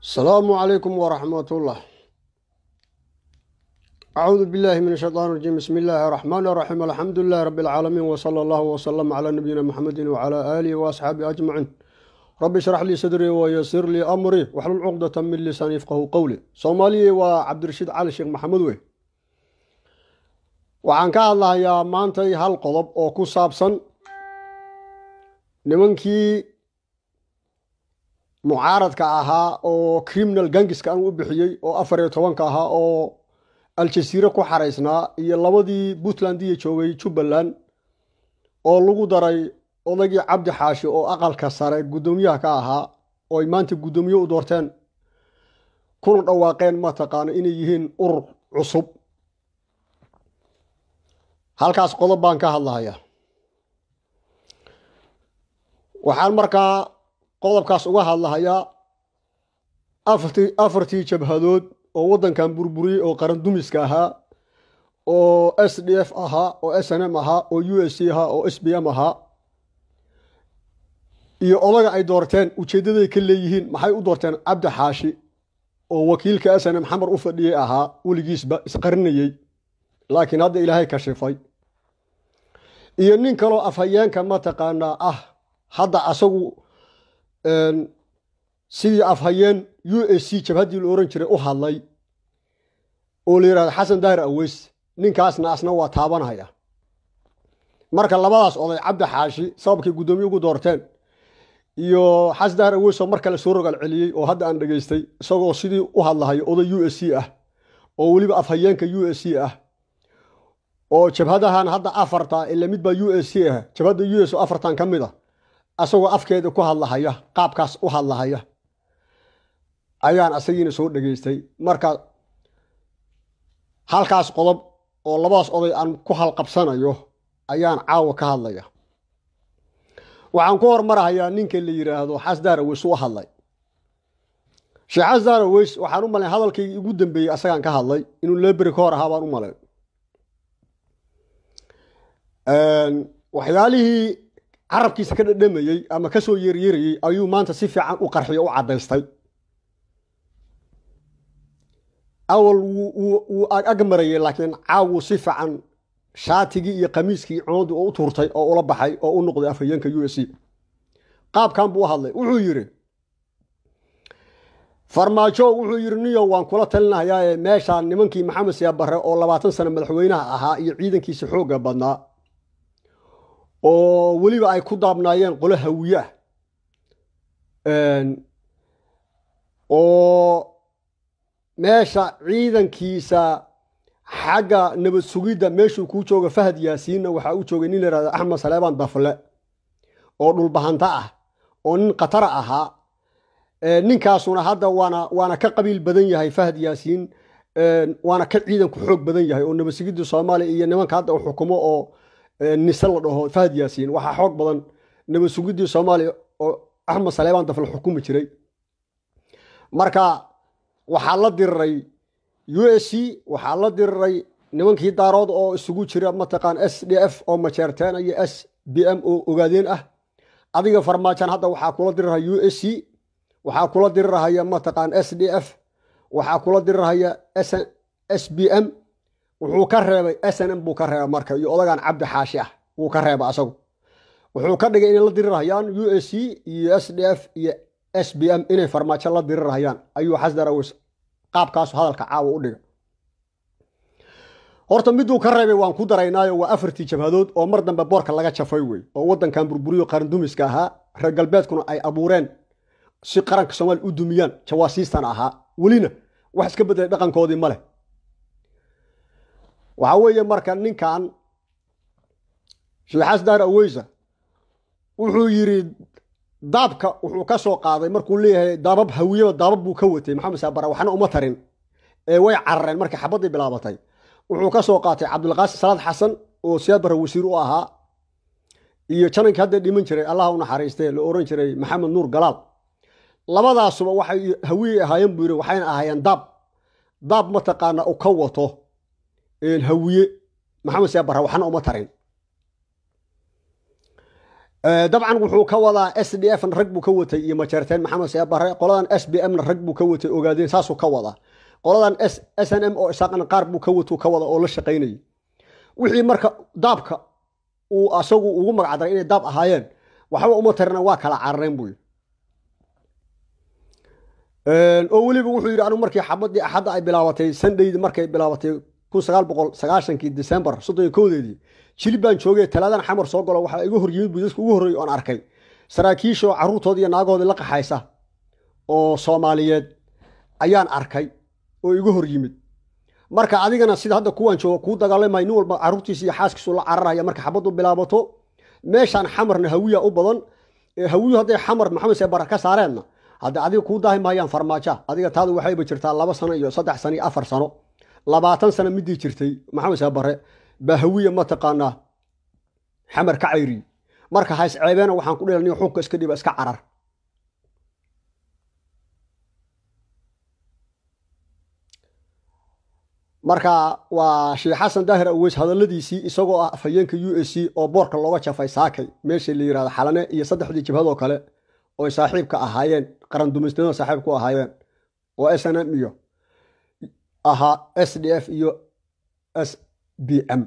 asalaamu calaykum waraxmat ullah acuudu billahi min ashaytaan rajiim bismi illaahi araxmaan araxiim alxamdu lilahi rabbi alcaalamiin wsala allahu wsalam calaa nabiyina muxamedin wcalaa aalihi waasxaabihi ajmaciin rabbi ishrax lii sadrii wayasir lii amrii waxlul cuqdata min lisaani yafqahu qowli soomaaliyai waa cabdirashiid cali sheekh maxamed wey waxaan ka hadlahayaa maantay hal qodob oo ku saabsan nimankii mucaaradka ahaa oo criminal gangiska aan u bixiyey oo afar iyo tobanka ahaa oo aljasiire ku xaraysnaa iyo labadii puntlandiya joogay jubbaland oo lagu daray odaygii cabdi xaashi oo aqalka sare guddoomiyaha ka ahaa oo ay maanta guddoomiye u doorteen kuna dhawaaqeen mataqaano inay yihiin urur cusub halkaas qodob baan ka hadlahayaa waxaan markaa qodobkaas uga hadlahayaa afartii afartii jabhadood oo waddankan burburiyey oo qarandumiska ahaa oo s d f ahaa oo s n m ahaa oo u s c ahaa oo s b m ahaa iyo odaga ay doorteen ujeeddaday ka leeyihiin maxay u doorteen cabdi xaashi oo wakiilka s n m xamar u fadhiyey ahaa weligiisba isqarinayey laakiin hadda ilaahay kashifay iyo nin kaloo afhayeenka mataqaanaa ah hadda asagu sidii afhayeen u s c jabhaddii la ohan jiray u hadlay oo la yidhahdo xasan daahir aweys ninkaasna asna waa taabanhaya marka labadaas oday cabdi xaashi sababkay guddoomiye ugu doorteen iyo xasan daahir aweys oo mar kale soo rogaal celiyey oo hadda aan dhegaystay isagoo sidii u hadlahayo oday u s c ah oo weliba afhayeenka u s c ah oo jabhadahan hadda afarta ila mid baa u s c ah jabhadda u s oo afartan ka mid a asagoo afkeeda ku hadlahaya qaabkaas u hadlahaya ayaan asagiina soo dhegaystay marka halkaas qodob oo labadaas oday aan ku halqabsanayo ayaan caawa ka hadlaya waxaan ku hormarahayaa ninka la yidhaahdo xasdaar aweys u hadlay sheekh xasdaar aweys waxaan u malayn hadalkaygii ugu dambeeyey asagaan ka hadlay inuu leberi ka hor ahaa baan u malayn waxyaalihii carabkiisa ka dhadhamayey ama ka soo yeeryerayey ayuu maanta si fiican u qarxiyo u caddaystay awal wuu agmarayey laakiin caawuu si fiican shaatigii iyo khamiiskii coodii oo u tuurtay oo ula baxay oo u noqday afhayeenka u s c qaabkan buu u hadlay wuxuu yidhi farmaajo wuxuu yidhi niyo waan kula talinahayaae meeshaan nimankii maxamed siyaabare oo labaatan sano madaxweynaha ahaa iyo ciidankiisa xoogga badnaa oo weliba ay ku daabnaayeen qolo hawiye ah oo meesha ciidankiisa xagga nabad sugidda meeshuu kuu jooga fahad yaasiinna waxaa u joogay nin la yihahdo axmed saleebaan dafle oo dhulbahanta ah oo nin khatara ahaa ninkaasuna hadda waana waana ka qabiil badan yahay fahad yaasiin waana ka ciidanku xoog badan yahay oo nabad sugidda soomaaliya iyo nimanka hadda u xukumo oo nise la dhaho fahad yaasiin waxaa xoog badan nabad sugiddii soomaaliya oo axmed saleebaan dafle xukumi jiray marka waxaa la diriray u s c waxaa la diriray nimankii daarood oo isugu jira mataqaan s d f oo majeerteena iyo s b m oo ogaadeen ah adiga farmaajan hadda waxaa kula dirirhaya u s c waxaa kula dirirhaya mataqaan s d f waxaa kula dirirhaya s b m wuxuu ka reebay s n m buu ka reebay marka iyo odagan cabdi xaashi ah wuu ka reebay asagu wuxuu ka dhigay inay la dirirhayaan u s c iyo s d f iyo s b m inay farmaajo la dirirhayaan ayuu xasdar aweys qaabkaasu hadalka caawa u dhiga horta miduu ka reebay waan ku daraynaayo waa afartii jabhadood oo mar dambe boorka laga jafay wey oo waddankan burburiyo qarandumiska ahaa reer galbeedkuna ay abuureen si qaranka soomaaliya u dumiyaan jawaasiistan ahaa welina wax iska bedelay dhaqankoodii ma leh waxaa weeye marka ninkan sheekh xasdaar aweysa wuxuu yidhi daabka wuxuu ka soo qaaday markuu leeyahay daabab hawiyaba daabab buu ka watay maxamed saabara waxna uma tarin ee way carareen markii xabaddii bilaabatay wuxuu ka soo qaatay cabdulqaasim salaad xasan oo siyaabara wasiir u ahaa iyo janankii hadda dhiman jiray allah u naxariistee la oran jiray maxamed nuur galaal labadaasuba waxay hawiyey ahaayeen buu yidhi waxayna ahaayeen daab daab mataqaana u ka wato hawiye maxamed siyaabara waxna uma tarin dabcan wuxuu ka wadaa s d f na rag buu ka watay iyo majeerteen maxamed seebare qoladan s b m na rag buu ka watay ogaadeen saasuu ka wadaa qoladan s n m oo isaaqna qaar buu ka watuu ka wada oo la shaqaynayay wixii marka daabka uu asagu ugu magacdaray inay daab ahaayeen waxba uma tarina waa kala carareen buu yidhi oo weliba wuxuu yidhi anigu markii xabadii axadda ay bilaabatay sandhaydi markay bilaabatay kun sagaal boqol sagaashankii december soddon iyo kowdeedii jilib baan joogay talaadan xamar soo galo waxaa igu hor yimid buu dadka ugu horreeyay oon arkay saraakiishoo carruurtoodii iyo naagahoodii la qaxaysa oo soomaaliyeed ayaan arkay oo igu hor yimid marka adigana sida hadda kuwaan jooga kuu dagaalamay nin walba carruurtiisa iyo xaaskiisu la cararaya marka xabaddu bilaabato meeshaan xamarna hawiya u badan hawiyu hadday xamar maxamed seebara ka saareenna hadde adiga kuu daahi maayaan farmaaja adiga taadu waxayba jirtaa laba sano iyo saddex sano iyo afar sano labaatan sano midii jirtay maxamed seebare baa hawiya mataqaanaa xamar ka cayriy marka hays ceebeena waxaan ku dhilani xunka iska dhiba iska carar marka waa sheekh xasan daahir aweys hadalladiisii isagoo ah afhayeenka u s c oo boorka looga jafay saakay meesha la yirahdo xalane iyo saddexdii jabhadoo kale oo saaxiibka ahaayeen qaran dumaysnimada saaxiib ku ahaayeen oo s n m iyo ahaa s d f iyo s b m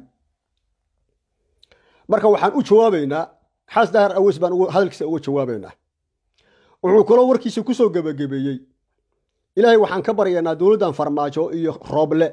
marka waxaan u jawaabaynaa xaas daahir aweys baan hadalkiisa uga jawaabaynaa wuxuu kaloo warkiisa kusoo gebagabeeyey ilaahay waxaan ka baryaynaa dowladdan farmaajo iyo rooble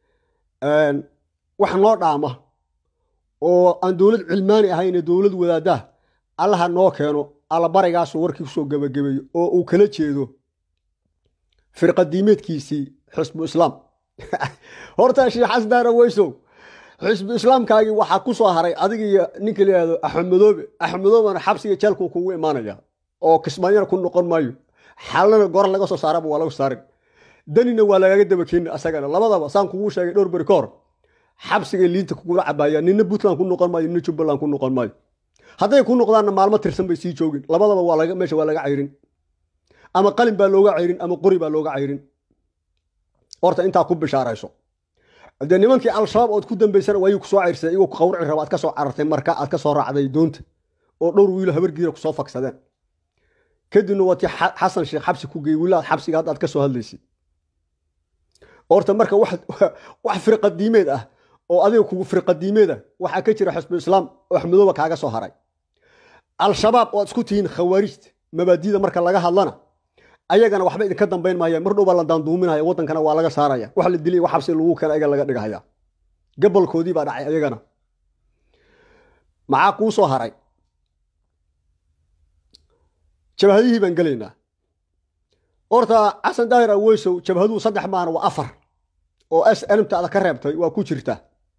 wax noo dhaama oo aan dowlad cilmaani ahayne dowlad wadaadaah allaha noo keeno allabarigaasu warkii kusoo gebagabeeyo oo uu kala jeedo firqadiimeedkiisii xisbu islaam horta sheekh xasdaara weysow xisbu islaamkaagii waxaa ku soo haray adiga iyo ninka la yihahdo axmedoobe axmedoobena xabsiga jeelkuu kugu imaanaya oo kismaanyana ku noqon maayo xalana gor laga soo saaraba waa lagu saarin danina waa lagaga daba keeni asagana labadaba saan kugu sheegay dhowr beri ka hor xabsiga liinta kugula cabaaya nina puntland ku noqon maayo nina jubbaland ku noqon maayo hadday ku noqdaanna maalmo tirsan bay sii joogin labadaba waa laga meesha waa laga cayrin ama qalin baa looga cayrin ama qori baa looga cayrin horta intaa ku bishaarayso dee nimankii al-shabaab ood ku dambaysana waayuu kusoo cayrsaday iyagoo ku qawrici raba aad ka soo carartay marka aad ka soo raacday doonta oo dhowr wiilo habargiira kusoo faksadeen kadibna waa tii xasan sheekh xabsi ku geeyey wiilaad xabsiga hadda aad ka soo hadlaysay horta marka wax firqadiimeed ah oo adiga kugu firqadiimeed ah waxaa ka jira xisbu islaam oo axmedooba kaaga soo haray al-shabaab oo ad isku tihiin khawaarijta mabaadida marka laga hadlana ayagana waxba idinka dambayn maayaan mar dhow baa la daanduuminaya waddankana waa laga saaraya wax la dilay wax xabsi lagu keena ayaga laga dhigahaya gabolkoodii baa dhacay ayagana maxaa kuu soo haray jabhadihii baan gelaynaa horta xasan daahir aweysow jabhaduhu saddex maana waa afar oo s nmtaada ka reebtay waa ku jirta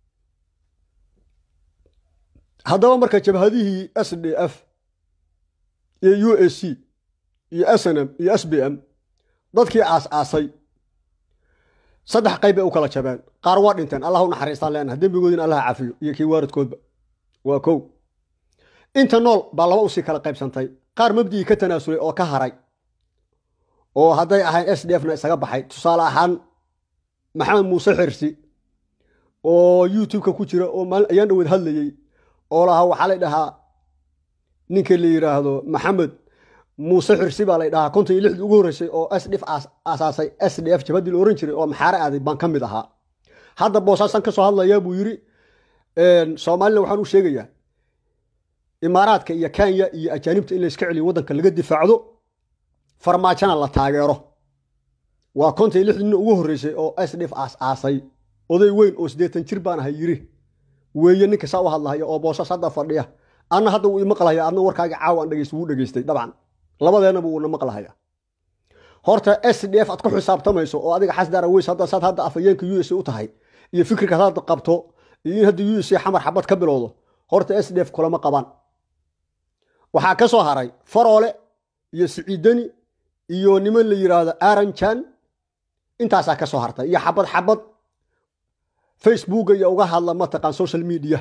haddaba marka jabhadihii s d f iyo u s c iyo s n m iyo s b m dadkii aas-aasay saddex qayb bay u kala jabeen qaar waa dhinteen allah u naxariistaan leenaha dembigoodina allah cafiyo iyo kii waaridkoodba waa kow inta nool baa laba usii kala qaybsantay qaar mabdigii ka tanaasulay oo ka haray oo hadday ahayn s d f na isaga baxay tusaale ahaan maxamed muuse xirsi oo youtube-ka ku jira oo maalin ayaan dhaweed hadlayey oo lahaa waxaa lay dhahaa ninka la yidhaahdo maxamed muuse xirsi baa lay dhahaa konton iyo lixdii ugu horreysay oo s df aasaasay s d f jabhaddii la ohan jiray oo maxaare aaday baan ka mid ahaa hadda boosaasan ka soo hadlayaa buu yidhi soomaalina waxaan u sheegayaa imaaraadka iyo kenya iyo ajaanibta in layska celiyo waddanka laga difaacdo farmaajona la taageero waa konton iyo lixdii nin ugu horreysay oo s df aas-aasay oday weyn oo siddeetan jir baan ahay yidhi weeye ninka saa u hadlahaya oo boosaas hadda fadhiya anna hadda wuu imaqlahaya adna warkaaga caawa aan dhegeysta wuu dhegeystay dabcan labadeennaba wuuna maqlahaya horta s d f aad ku xisaabtamayso oo adiga xasdaara weys hadda saad hadda afhayeenka u s u tahay iyo fikirkaad hadda qabto iyo in hadda u s xamar xabad ka bilowdo horta s d f kulama qabaan waxaa ka soo haray faroole iyo siciidani iyo niman la yidhaahdo aranjan intaasaa ka soo hartay iyo xabad xabad facebooka iyo uga hadla mataqaan social media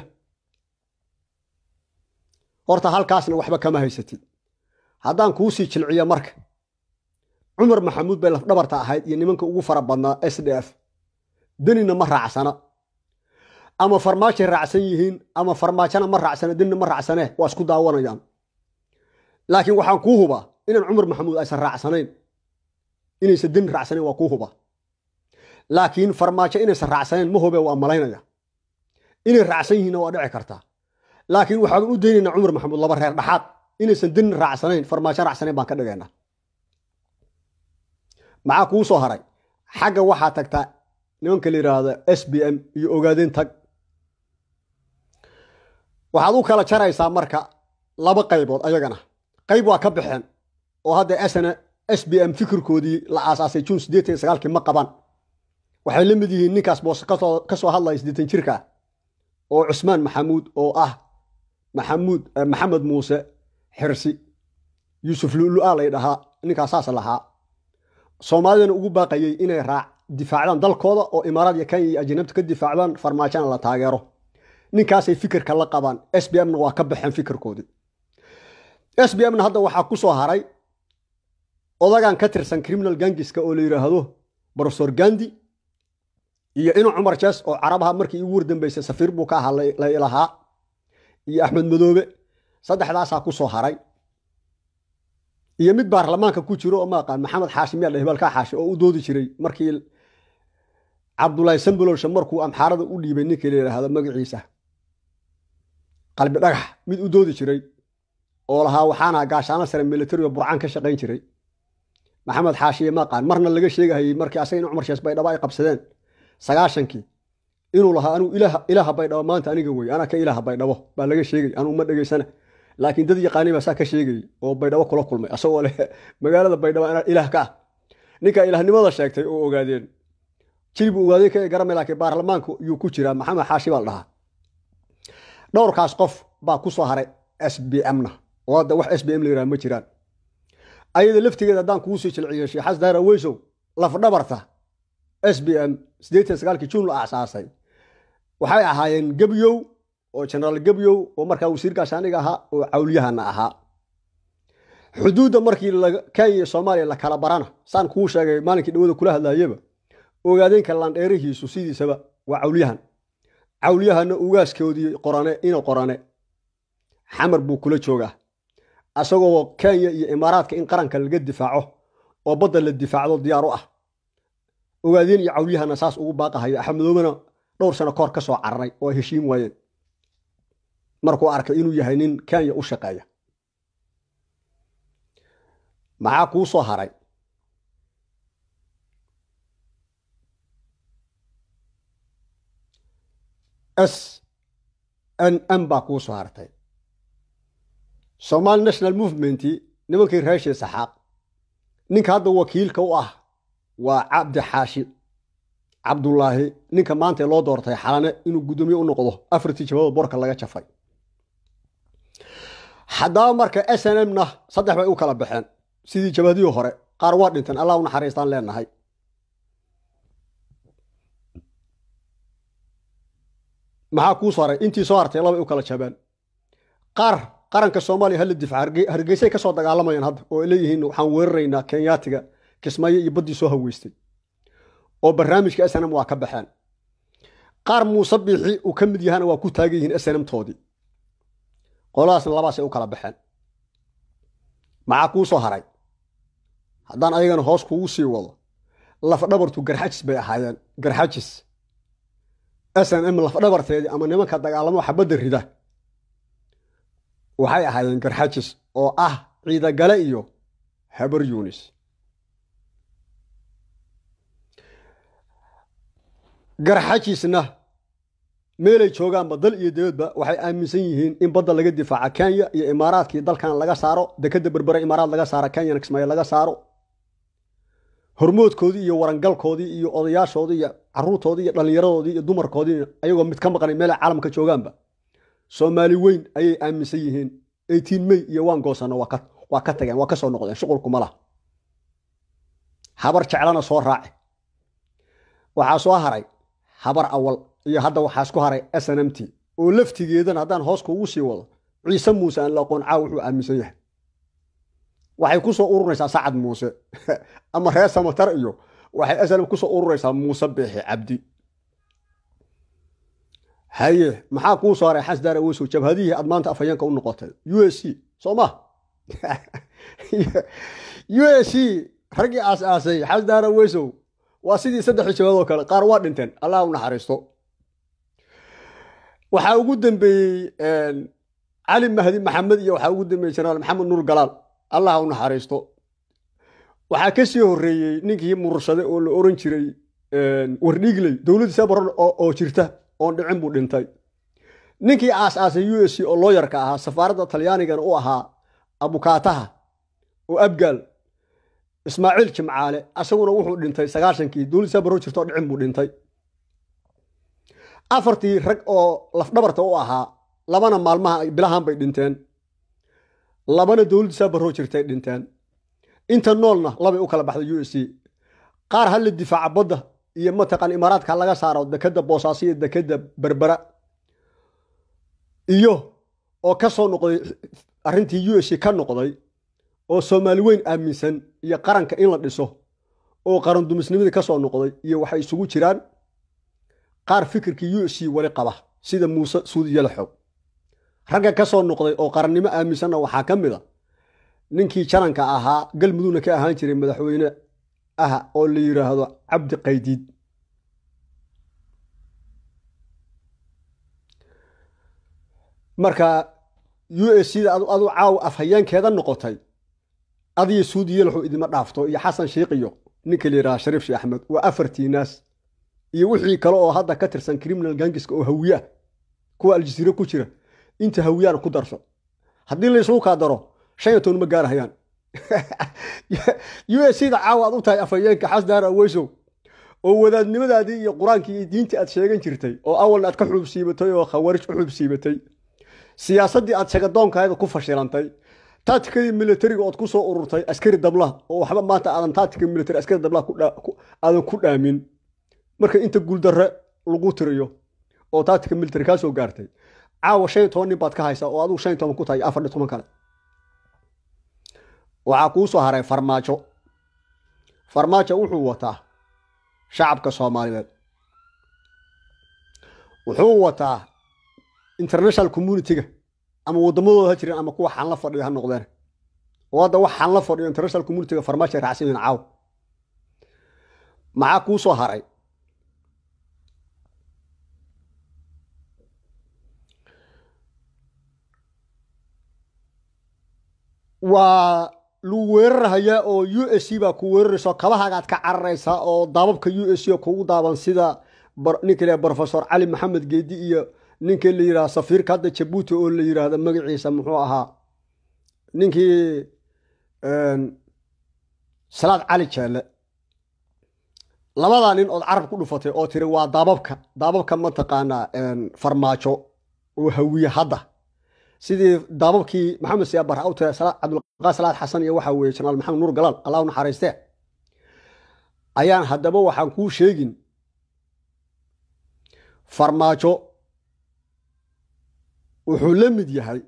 horta halkaasna waxba kama haysatid haddaan kuu sii jilciyo marka cumar maxamuud bay lafdhabarta ahayd iyo nimanka ugu fara badnaa s d f denina ma raacsana ama farmaajay raacsan yihiin ama farmaajona ma raacsana denina ma raacsane waa isku daawanayaan laakiin waxaan kuu hubaa inaan cumar maxamuud aysan raacsanayn inaysan deni raacsanayn waa kuu hubaa laakiin farmaajo inaysan raacsanayn ma hube waa malaynaya inay raacsan yihiinna waa dhici kartaa laakiin waxaan u daynaynaa cumar maxamuud laba reer dhaxaad inaysan deni raacsanayn farmaajo raacsanayn baan ka dhigaynaa maxaa kuu soo haray xagga waxaa tagtaa nimanka la yidhaahdo s b m iyo ogaadeen tag waxaad u kala jaraysaa marka laba qaybood ayagana qayb waa ka baxeen oo hadda sna s b m fikirkoodii la aasaasay juun siddeetan iyo sagaalkii ma qabaan waxay la mid yihiin ninkaas boose ka soo hadlaya siddeetan jirka oo cusmaan maxamuud oo ah maxamuud maxamed muuse xirsi yuusuf lulu'a lay dhahaa ninkaas saas lahaa soomaalidana ugu baaqayay inay raac difaacdaan dalkooda oo imaaraad iyo kenya iyo ajnabta ka difaacdaan farmaajona la taageero ninkaasay fikirka la qabaan s b mna waa ka baxeen fikirkoodii s b mna hadda waxaa ku soo haray odagan ka tirsan criminal gangiska oo la yidhaahdo brofesor gandi iyo inu cumar jes oo carabaha markii igu wardambaysay safiir buu ka ahaa la ilahaa iyo axmed madoobe saddexdaasaa ku soo haray iyo mid baarlamaanka ku jiro oo maaqaan maxamed xaashi miyaa hebaalkaa xaashi oo u doodi jiray markii cabdulaahi sambololsha markuu amxaarada u dhiibay ninkii la yidhaahdo magaciisa qalbi dhagax mid u doodi jiray oo lahaa waxaana gaashaano sare militario burcaan ka shaqayn jiray maxamed xaashiye maaqaan marna laga sheegahayey markii asaga in cumar shees baydhabo ay qabsadeen sagaashankii inuu lahaa anuu ilaaha baydhabo maanta aniga wey anaa ka ilaaha baydhabo baa laga sheegay anuu ma dhegaysana laakiin dad yaqaani baa saa ka sheegayey oo baydhabo kula kulmay asagoo leh magaalada baydhabo anaa ilaah ka ah ninka ilaahnimada sheegtay oo ogaadeen jilbu ogaadeen ka garamay laakiin baarlamaanku yuu ku jiraa maxamed xaashi baa la dhahaa dhowrkaas qof baa ku soo haray s b mna oo hadda wax s b m la yidhaha ma jiraan ayada laftigeeda haddaan kugu soo jilciyo sheexas daara weysow lafdhabarta s b m siddeetan sagaalkii juun la aasaasay waxay ahaayeen gebyow oo genaraal gebyow oo markaa wasiir gaashaaniga ahaa oo cawliyahana ahaa xuduudda markii kenya iyo soomaaliya la kala barana saan kuu sheegay maalinkii dhawada kula hadlayaba ogaadeenka landheerihiisu sidiisaba waa cawliyahan cawliyahana ugaaskoodii qorane ina qorane xamar buu kula joogaa asagoo kenya iyo imaaraadka in qaranka laga difaaco oo badda la difaacdo diyaar u ah ogaadeen iyo cawliyahana saas ugu baaqahayo axmedoobena dhowr sano kahor ka soo cararay oo ay heshiin waayeen markuu arkay inuu yahay nin kenya u shaqeeya maxaa kuu soo haray s n m baa kuu soo hartay somaali national movementii nimankii reeshii saxaaq ninka hadda wakiilka u ah waa cabdi xaashi cabdulaahi ninka maanta loo doortay xalane inuu guddoomiye u noqdo afartii jabadood borka laga jafay haddaba marka s n m na saddex bay u kala baxeen sidii jabadihii hore qaar waa dhinteen allah u naxariistaan leenahay maxaa kuu soo haray intii soo hartay labay u kala jabeen qaar qaranka soomaaliya hala difaaca hargeysay ka soo dagaalamayaan hadda oo ay leeyihiin waxaan weeraraynaa kenyaatiga kismaayo iyo baddii soo haweystay oo barnaamijka snm waa ka baxeen qaar muuse biixi uu ka mid yahana waa ku taagan yihiin snmtoodii qoladaasna labaasay u kala baxeen maxaa kuu soo haray haddaan ayagana hoos kugu sii wado lafdhabartu garxajis bay ahaayeen garxajis snm lafdhabarteedii ama nimanka dagaalamo xabadda rida waxay ahaayeen garxajis oo ah ciidagale iyo habar yunis garxajisna meelay joogaanba dal iyo dibadba waxay aaminsan yihiin in badda laga difaaca kenya iyo imaaraadkii dalkan laga saaro dekadda berbere imaaraad laga saaro kenyana kismaayo laga saaro hormoodkoodii iyo warangalkoodii iyo odayaashoodii iyo caruurtoodii iyo dhallinyaradoodii iyo dumarkoodii ayagoo mid ka maqnay meelay caalamka joogaanba soomaali weyn ayay aaminsan yihiin eighteen may iyo waan goosano waa ka tageen waa ka soo noqdeen shuqulkuma lah habar jeclana soo raaci waxaa soo haray habar awal iyo hadda waxaa isku haray s n m t oo laftigeedana haddaan hoos kuugu sii wado ciise muuse aan la aqoon caaw wuxuu aaminsan yahay waxay ku soo ururaysaa sacad muuse ama reer samatar iyo waxay snm ku soo ururaysaa muuse biixi cabdi haye maxaa kuu soo haray xasdaar awesow jabhadihii aad maanta afhayeenka u noqotay u s c soo ma u s c raggii aas-aasay xasdaara weysow waa sidii saddex jawaad oo kale qaar waa dhinteen allah u naxariisto waxaa ugu dambeeyey cali mahdi maxamed iyo waxaa ugu dambeeyey jenaraal maxamed nuur galaal allah u naxariisto waxaa ka sii horreeyey ninkii murursade oo la oran jiray wardhiigley dowladdiisa baran oo jirta oon dhicin buu dhintay ninkii aas-aasay u s c oo looyarka ahaa safaaradda talyaanigana u ahaa abukaataha oo abgaal ismaaciil jimcaale asaguna wuxuu dhintay sagaashankii dowladdiisa barro jirta oo dhicin buu dhintay afartii rag oo lafdhabarta u ahaa labana maalmaha bilahan bay dhinteen labana dowladdiisa barroo jirtay dhinteen inta noolna labay u kala baxday u s c qaar ha la difaaca badda iyo mataqaan imaaraadka laga saaro dekadda boosaaso iyo dekadda berbera iyo oo ka soo noqday arrintii u s c ka noqday oo soomaali weyn aaminsan iyo qaranka in la dhiso oo qaran dumisnimadii ka soo noqday iyo waxay isugu jiraan qaar fikirkii u s c weli qaba sida muuse suudi yalaxow ragga ka soo noqday oo qarannimo aaminsanna waxaa ka mid a ninkii jananka ahaa galmudugna ka ahaan jiray madaxweyne ah oo la yidhaahdo cabdi qaydiid marka u s c da adu caawa afhayeenkeeda noqotay adiyo suudi yalaxow idima dhaafto iyo xasan sheikh iyo ninka la yidhaha shariif sheekh axmed waa afartii naas iyo wixii kale oo hadda ka tirsan criminal gangiska oo hawiye ah kuwa aljasiire ku jira inta hawiyaan ku darso haddii laysugu kaa daro shan iyo toban ma gaarahayaan u s c da caawa aad u tahay afhayeenka xasdaara weysow oo wadaadnimadaadii iyo qur-aankii iyo diintii aad sheegan jirtay oo awalna aad ka xuubsiibatay oo khawaarij u xuubsiibatay siyaasaddii aad shagadoonkaada ku fashilantay taatikadii militariga ood ku soo ururtay askari dablaha oo waxba maanta aadan taatika militari askari dablaha aadan ku dhaamin marka inta guuldarre lagu tiriyo oo taatika militari kaa soo gaartay caawa shan iyo toban nin baad ka haysaa oo adigu shan iyo toban ku tahay afar iyo toban kale waxaa kuu soo haray farmaajo farmaajo wuxuu wataa shacabka soomaaliyeed wuxuu wataa international communitiga ama waddamadooda ha jireen ama kuwa xan la fadhiyo ha noqdeen oo hadda wax xan la fadhiyo international communitiga farmaajo ay raacsan yihiin caawa maxaa kuu soo haray waa lagu weerarhayaa oo u s c baa ku weeraraysa oo kabahagaad ka cararaysaa oo daababka u s c oo kugu daaban sida ninka la brofesor cali maxamed geedi iyo ninka la yidhaha safiirka hadda jabuuti oo la yidhaahda magaciisa muxuu ahaa ninkii salaad cali jeelle labadaa nin ood carab ku dhufatay oo tiri waa daababka daababka mataqaanaa farmaajo oo hawiye hadda sidii daababkii maxamed siyaabar u tira cabdulqaa salaad xasan iyo waxaa weeye jenaraal maxamed nuur galaal allah u naxariistee ayaan haddaba waxaan kuu sheegin farmaajo wuxuu la mid yahay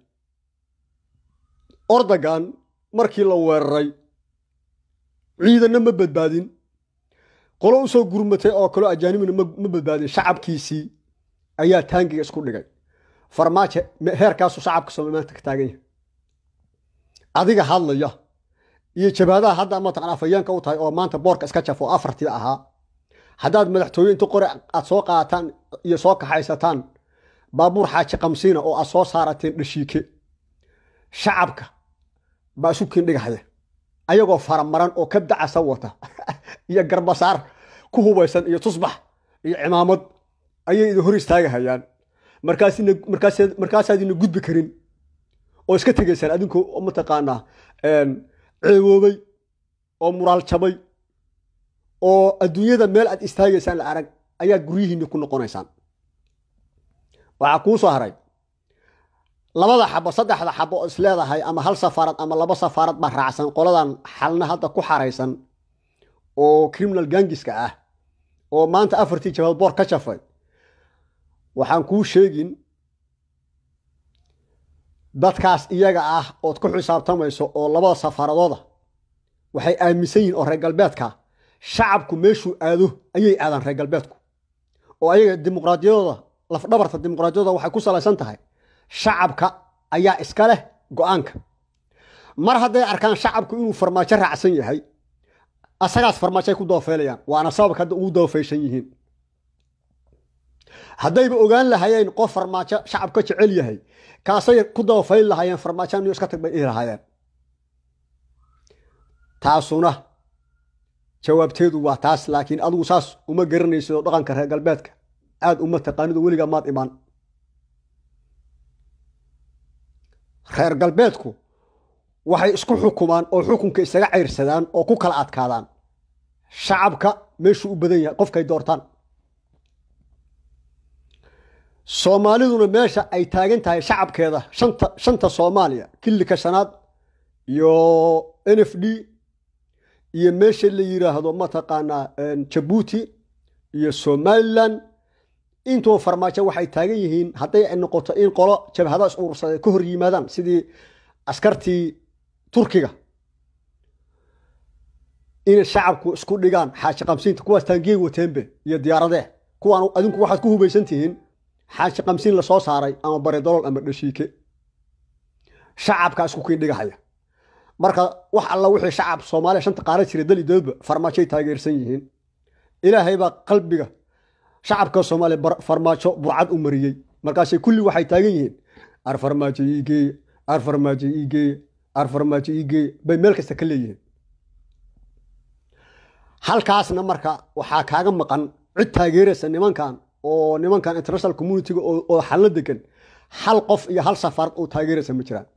ordagan markii la weeraray ciidanna ma badbaadin qolo u soo gurmatay oo kaloo ajaanibina ma badbaadin shacabkiisii ayaa taangiga isku dhigay farmaajo heerkaasu shacabka soomalimaanta ka taagan yahay adiga hadlaya iyo jabaadaha hadda mataqan afhayeenka u tahay oo maanta boorka iska jaf oo afartii ahaa haddaad madaxtooye inta qore aad soo qaataan iyo soo kaxaysataan baabuur xaaji kamsiina oo aad soo saarateen dhashiike shacabka baa isu kiindhigahaya ayagoo faramaran oo ka dacasa wata iyo garbasaar ku hubaysan iyo tusbax iyo cimaamad ayay idin hor istaagahayaan markaasaadina gudbi karin oo iska tegaysaan adinkoo mataqaanaa ceewoobay oo muraal jabay oo adduunyada meel aad istaagaysaan la arag ayaad guryihiinni ku noqonaysaan waxaa kuu soo haray labada xabo saddexda xabo oo is leedahay ama hal safaarad ama laba safaarad baa raacsan qoladan xalna hadda ku xaraysan oo criminal gangiska ah oo maanta afartii jabaad boor ka jafay waxaan kuu sheegin dadkaas iyaga ah ood ku xisaabtamayso oo labada safaaradooda waxay aaminsan yihiin oo reer galbeedka shacabku meeshuu aado ayay aadaan reer galbeedku oo ayaga dimuqraadiyadooda lafdhabarta dimuqraadiyadooda waxay ku salaysan tahay shacabka ayaa iska leh go-aanka mar hadday arkaan shacabku inuu farmaajo raacsan yahay asagaas farmaajo ay ku doofeylayaan waana sababka hadda ugu doofeysan yihiin haddayba ogaan lahayeen qof farmaajo shacab ka jecel yahay kaasay ku doofeyn lahaayeen farmaajo niyo iska tag bay dhihi lahaayeen taasuna jawaabteedu waa taas laakiin adigu saas uma garanaysidoo dhaqanka reer galbeedka aad uma taqaanido weligaa maad imaan reer galbeedku waxay isku xukumaan oo xukunka isaga cayrsadaan oo ku kala adkaadaan shacabka meeshuu u badan yahay qofkay doortaan soomaaliduna meesha ay taagan tahay shacabkeeda shanta shanta soomaaliya kilika shanaad iyo n f d iyo meesha la yiraahdo mataqaanaa jabuuti iyo somalilan intuo farmaajo waxay taagan yihiin hadday ay noqoto in qolo jabhado is urursada ka hor yimaadaan sidii askartii turkiga inay shacabku isku dhigaan xaaji qamsiinta kuwaas taangey wateenbe iyo diyaaradee kuwaan adinku waxaad ku hubaysan tihiin xaaji qamsiin lasoo saaray ama baridolool ama dhashiike shacabkaa isku kiindhigahaya marka wax alla wixii shacab soomaaliya shanta qaara jira dali doodba farmaajoay taageersan yihiin ilaahay baa qalbiga shacabka soomaaliya farmaajo burcad u mariyey markaasay kulli waxay taagan yihiin ar farmaajo iigeeye ar farmaajo iigeeye ar farmaajo iigeeye bay meel kasta ka leeyihiin halkaasna marka waxaa kaaga maqan cid taageeraysa nimankan oo nimankan international communitiga oo xallo degan hal qof iyo hal safaarad oo taageeraysa ma jiraan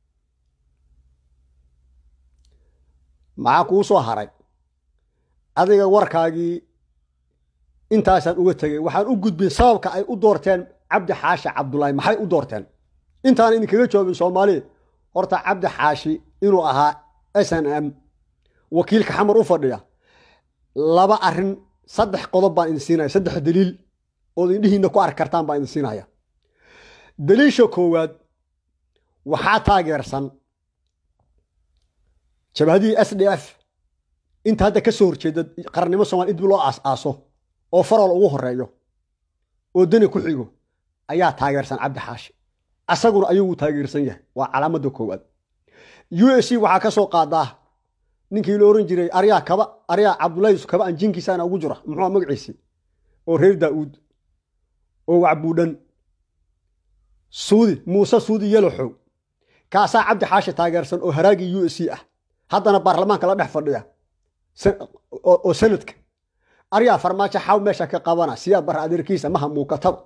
maxaa kuu soo haray adiga warkaagii intaasaan uga tegay waxaan u gudbin sababka ay u doorteen cabdi xaashi cabdulaahi maxay u doorteen intaan idinkaga joogin soomaaliya horta cabdi xaashi inuu ahaa s n m wakiilka xamar u fadhiya laba arin saddex qodob baan idin siinaya saddex daliil ood indhihiinna ku arki kartaan baan idin siinaya daliisha koowaad waxaa taageersan jabhadihii s d f inta hadda ka soo horjeeda qarannimo somalia in dib loo aas-aaso oo farol ugu horeeyo oo dani ku xigo ayaa taageersan cabdi xaashi asaguna ayaguu taageersan yahay waa calaamadda koowaad u s c waxaa ka soo qaadaa ninkii la oran jiray aryaa kaba aryaa cabdulahi kaba aan jinkiisaana ugu jira muxuu magaciisi oo reer daa'uud oo wacbuudhan suudi muuse suudi yaloxow kaasaa cabdi xaashi taageersan oo haraagii u s c ah haddana baarlamaanka la dhex fadhiya oo sanadka aryaa farmaajo xaw meesha ka qabana siyaa bar adeerkiisa maha muuqataba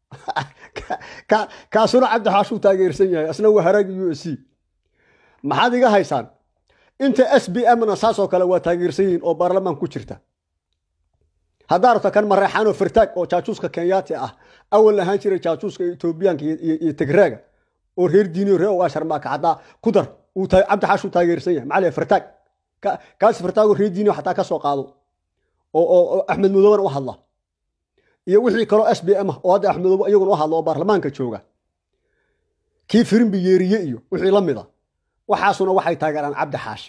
kaasuna cabdi xaashuu taageersan yahay asna waa haraagii u s c maxaad iga haysaan inta s b mna saasoo kale waa taageersan yihiin oo baarlamaan ku jirta haddaa rabto kan mareexaanoo firtaag oo jaajuuska kenyaati ah awal ahaan jiray jaajuuska etoobiyaanka iyo tigraaga oo reer diiniyo reer ogaa sharmaaka haddaa ku dar cabdi xaashuu taageersan yahay maxaa firtaag kaas firtaagoo reer diiniyo xataa ka soo qaado oo axmed madooban u hadla iyo wixii kaloo s b m ah oo hadda axmed madoobe iyaguna u hadla oo baarlamaanka jooga kii firimbi yeeriye iyo wixii la mida waxaasuna waxay taageeraan cabdi xaashi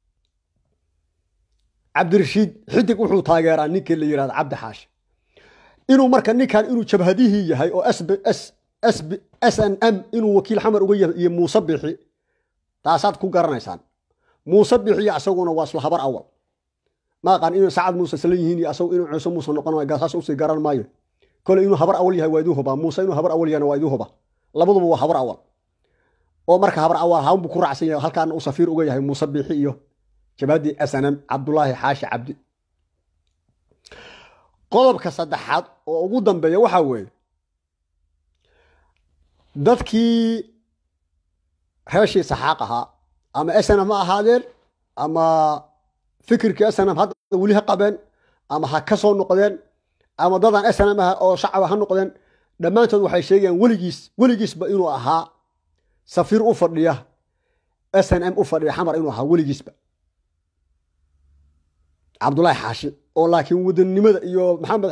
cabdirashiid xidig wuxuu taageeraa ninkii la yirahda cabdi xaashi inuu marka ninkan inuu jabhadihii yahay oo s n m inuu wakiil xamar uga yahay iyo muuse bixi taasaad ku garanaysaan muuse bixiyo asaguna waa isla habar awal ma aqaan inuu sacad muuse isla yihiin iyo asagu inuu ciise muuse noqon waayo gaasaas usii garan maayo kole inuu habar awal yahay waa iduu hubaa muuse inuu habar awal yahayna waa iduu huba labaduba waa habar awal oo marka habar awal hawn buu ku raacsan yahay halkaana uu safiir uga yahay muuse biixi iyo jabhadii snm cabdulaahi xaashi cabdi qodobka saddexaad oo ugu dambeeya waxaa weeye dadkii reeshii saxaaq ahaa ama snm ha ahaadeen ama fikirkii snm hadda weli ha qabeen ama ha ka soo noqdeen ama dadan snm ah oo shacaba ha noqdeen dhammaantood waxay sheegayaan weligiis weligiisba inuu ahaa safiir u fadhiya snm u fadhiya xamar inuu ahaa weligiisba cabdulaahi xaashi oo laakiin wadannimada iyo maxamed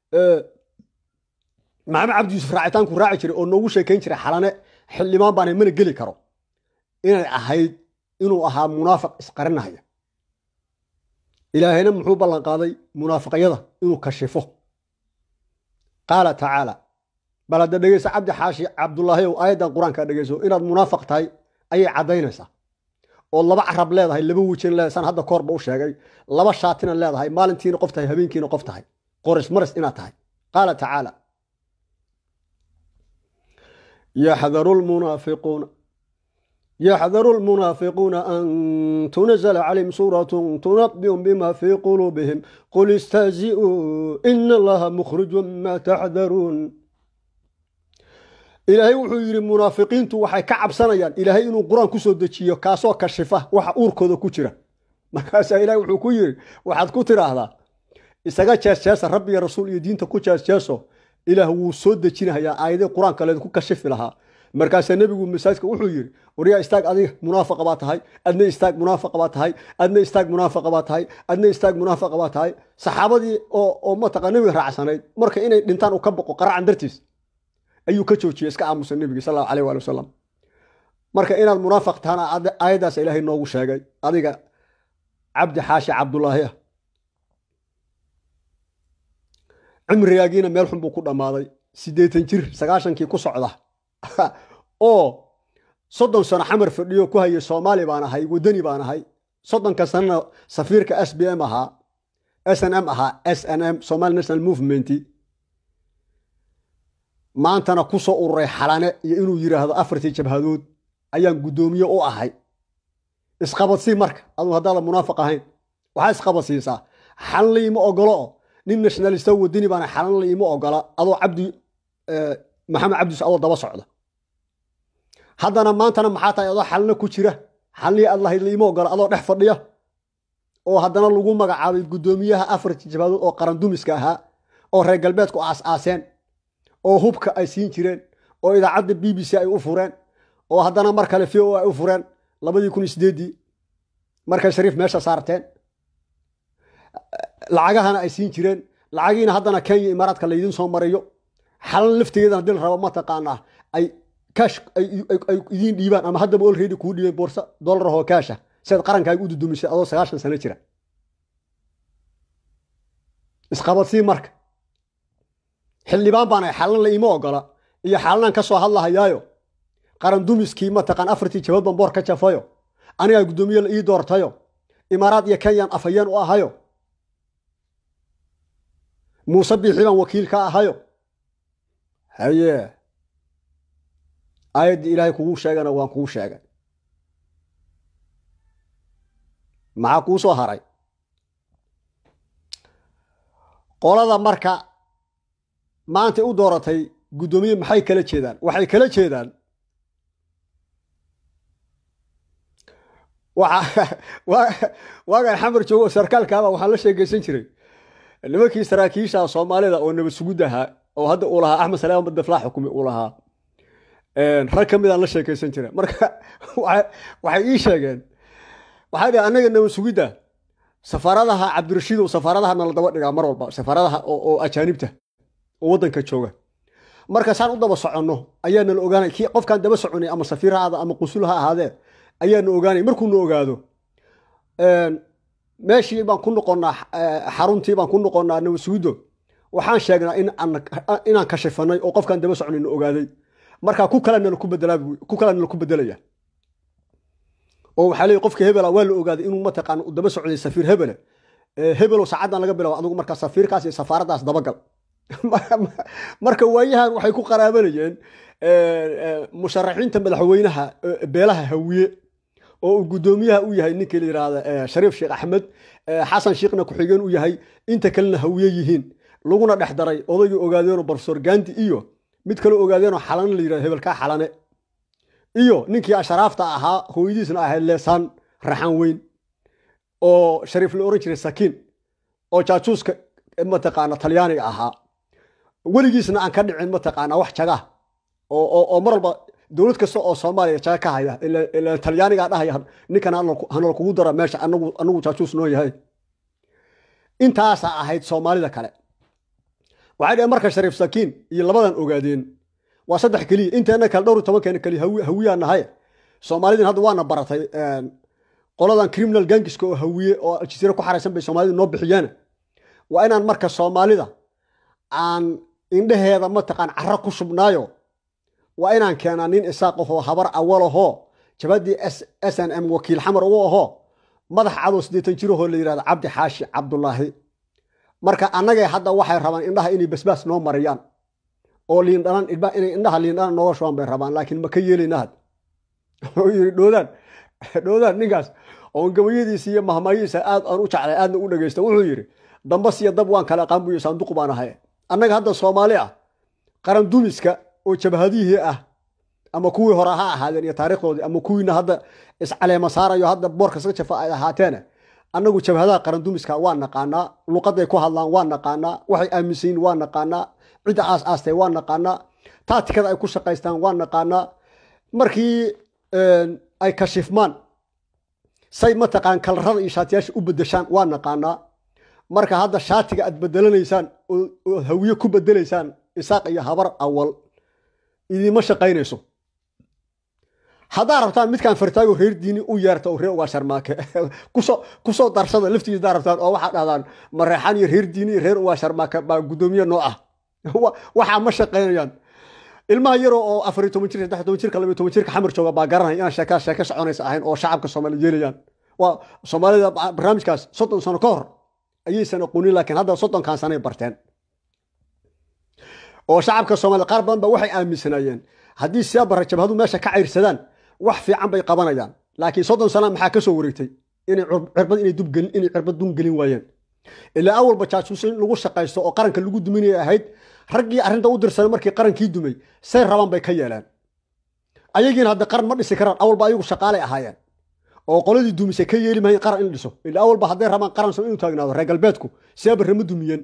maxamed cabdi yuusuf raacitaanku raaci jiray oo noogu sheekayn jiray xalane xildhibaan baana mana geli karo inay ahayd inuu ahaa munaafiq isqarinahaya ilaahayna muxuu ballan qaaday munaafiqyada inuu kashifo qaala tacaala bal hadda dhegeysa cabdi xaashi cabdulaahi ow aayaddan qur-aanka dhegeyso inaad munaafiq tahay ayay caddaynaysaa oo laba carab leedahay laba wejina leedahay san hadda koorba u sheegay laba shaatina leedahay maalintiina qof tahay habeenkiina qof tahay qoris maris inaad tahay qaala tacaala yaxdaru lmunaafiquuna yaxdaru lmunaafiquuna an tunazla calayhim suuratu tunabbi'um bima fii quluubihim qul istahzi'uu ina allaha mukhrijun ma taxdaruun ilaahay wuxuu yidhi munaafiqiintu waxay ka cabsanayaan ilaahay inuu qur-aan ku soo dejiyo kaasoo kashifa waxa uurkooda ku jira markaasaa ilahay wuxuu ku yidhi waxaad ku tidhaahdaa isaga jeesjeesa rabbiga rasuul iyo diinta ku jeesjeeso ilaah wuu soo dejinahayaa aayadii qur-aanka leedku kashifi lahaa markaasaa nebigu masaajidka wuxuu yidhi waryaa istaag adiga munaafaqa baa tahay adna istaag munaafaqa baa tahay adna istaag munaafaqa baa tahay adna istaag munaafaqa baa tahay saxaabadii oo oo mataqa nebiga raacsanayd marka inay dhintaan uu ka boqo qaracan dartiis ayuu ka joojiyey iska aamusa nebigi sal allahu aleyh waali wasalam marka inaad munaafiq tahana aayaddaas ilaahay noogu sheegay adiga cabdi xaashi cabdulaahi ah cimrigaagiina meel xun buu ku dhammaaday siddeetan jir sagaashankii ku socda oo soddon sano xamar fadhiyo ku hayay soomaali baan ahay waddani baan ahay soddonka sanana safiirka s b m ahaa s n m ahaa s n m somali national movement maantana ku soo ururay xalane iyo inuu yidhaahdo afartii jabhadood ayaan guddoomiye u ahay isqabadsii marka aduu haddaada munaafiq ahayn waxaa isqabadsiisaa xalan liima ogolo oo nin nationalista wadani baana xalan liima ogola adoo cabdi maxamed cabdis adoo daba socda haddana maantana maxaa tahay adoo xalna ku jira xalnii aad lahayd liima ogola adoo dhex fadhiya oo haddana lagu magacaabay guddoomiyaha afartii jabhadood oo qarandumiska ahaa oo reer galbeedku aas-aaseen oo hubka ay siin jireen oo idaacadda b b c ay u fureen oo haddana mar kale v o ay u fureen labadii kun iyo sideeddii markay shariif meesha saarteen lacagahana ay siin jireen lacagiina haddana kenya imaaraadka laydiin soo mariyo xalan laftigeedana dil raba mataqaanaa ay kaash ay idiin dhiibaan ama haddaba olredi kuu dhiibeen boorsa dolarahoo kaasha siaad qarankaaga u dudumisay adoo sagaashan sano jira isqabadsii marka xildhibaan baana xalan la iima ogola iyo xalanaan ka soo hadlahayaayo qaran dumiskii mataqaan afartii jabad ban boor ka jafayo anigaa guddoomiye la ii doortayo imaaraad iyo kenyaan afhayeen u ahayo muuse biixi baan wakiil ka ahayo haye aayaddii ilaahay kugu sheegana waan kuu sheegay maxaa kuu soo haray qolada marka maantay u dooratay guddoomiye maxay kala jeedaan waxay kala jeedaan waagaan xamar joogo sarkaalkaaba waxaan la sheegaysan jiray nimankii saraakiisha soomaalida oo nabad sugud ahaa oo hadda uu lahaa axmed salaam madaflaa xukumi uu lahaa rag ka midaan la sheekaysan jira marka waxay ii sheegeen waxay dhihi annaga nabad sugidda safaaradaha cabdirashiidow safaaradaha nala daba dhigaa mar walba safaaradaha oo ajaanibta oo waddanka jooga marka saan u daba soconno ayaa nala ogaanay kii qofkaan daba soconay ama safiir ha ahaada ama qusul ha ahaadee ayaa na ogaanay markuu na ogaado meeshii baan ku noqonnaa xaruntii baan ku noqonnaa nabadsugido waxaan sheegnaa inaan kashifanay oo qofkaan daba soconay na ogaaday marka ku kala nala ku bedelaa ku kala nala ku bedelaya oo waxaa leeyahy qofka hebela waa la ogaaday inuu mataqaan u daba socday safiir hebele hebelow saacaddan laga bilaabo adigu markaa safiirkaas iyo safaaraddaas dabagal marka waayahan waxay ku qaraabanayeen musharaxiinta madaxweynaha beelaha hawiye oo uu guddoomiyaha u yahay ninkii la yidhaahda shariif sheekh axmed xasan sheekhna ku-xigeen u yahay inta kalena hawiye yihiin laguna dhex daray odaygii ogaadeenoo barofesor gandi iyo mid kale ogaadeenoo xalane la yidhahdo hebelkaa xalane iyo ninkii asharaafta ahaa hooyadiisna ahayd leesaan raxan weyn oo shariif la oran jiray sakiin oo jaajuuska mataqaana talyaaniga ahaa weligiisna aan ka dhicin mataqaana wax jaga oo mar walba dowlad kasta oo soomaaliya jaga ka haya ila talyaanigaa dhahaya ninkan hanala kugu dara meesha anagu jaajuus noo yahay intaasaa ahayd soomaalida kale waxay dhaheen marka shariif sakiin iyo labadan ogaadeen waa saddex keliya inteena kale dhowr iyo tobankeena keliya hawiyaa nahay soomaalidin hadda waana baratay qoladan criminal gangiska oo hawiye oo aljaziira ku xaraysan bay soomaalida noo bixiyeen waa inaan marka soomaalida aan indheheeda mataqaan caro ku shubnaayo waa inaan keenaa nin isaaq ahoo habar awalahoo jabhaddii s n m wakiil xamar ugu ahoo madax cadow siddeetan jirahoo la yidhahdo cabdi xaashi cabdulaahi marka annagay hadda waxay rabaan indhaha inay basbaas noo mariyaan oo liindhanan inay indhaha liindhanan nooga shubaan bay rabaan laakiin ma ka yeelayna had wuxuu yidhi dhoodaan dhoodaan ninkaas oon gabayadiisa iyo mahmaayihiisa aad aan u jeclay aadna u dhegaysta wuxuu yidhi dambas iyo dab waan kala aqaan buyo saanduq baan ahay annaga hadda soomaali ah qaran dumiska oo jabhadihii ah ama kuwii hore ha ahaadeen iyo taariikhdoodii ama kuwiina hadda iscaleema saarayo hadda boorka iska jafa ay ahaateene annagu jabhadaha qaran dumiska waa naqaanaa luqaday ku hadlaan waa naqaanaa waxay aaminsan yihin waa naqaanaa cidda aas aastay waa naqaanaa taatikada ay ku shaqaystaan waa naqaanaa markii ay kashifmaan say mataqaan kalarada iyo shaatiyaasha u bedeshaan waa naqaanaa marka hadda shaatiga aad bedelanaysaan oo hawiye ku bedelaysaan isaaq iyo habar awal idiima shaqaynayso haddaa rabtaan midkaan fartaago reer diini u yeerta oo reer ugaa sharmaake kusoo darsada laftigiis daa rabtaan oo waxaa dhahdaan mareexaan iyo reer diini iyo reer ugaa sharmaake baa guddoomiye noo ah waxaa ma shaqaynayaan ilmaha yaroo oo afariy toban jir saddex toban jirka labiyo toban jirka xamar jooga baa garanaya inaan sheekaa sheeke soconaysa ahayn oo shacabka soomaaliya yeelayaan waa soomaalida barnaamijkaas soddon sano ka hor ayaysan aqoonin laakiin hadda soddonkan sanay barteen oo shacabka soomaliya qaar badan ba waxay aaminsanaayeen haddii siyaabara jabhadu meesha ka cayrsadaan wax fiican bay qabanayaan laakiin soddon sana maxaa ka soo wareegtay inay cirbad inay dubgelin inay cirbad dun gelin waayeen ilaa awalba jaasuus in lagu shaqaysto oo qaranka lagu duminaya ahayd raggii arrinta u dirsanay markii qarankii dumay say rabaan bay ka yeeleen ayagiina hadda qaran ma dhisi karaan awalba ayagu shaqaalay ahaayeen oo qoladii dumisay ka yeeli mahayn qaran in dhiso ilaa awalba hadday rabaan qaran soo inuu taagnaado reer galbeedku siyaabare ma dumiyeen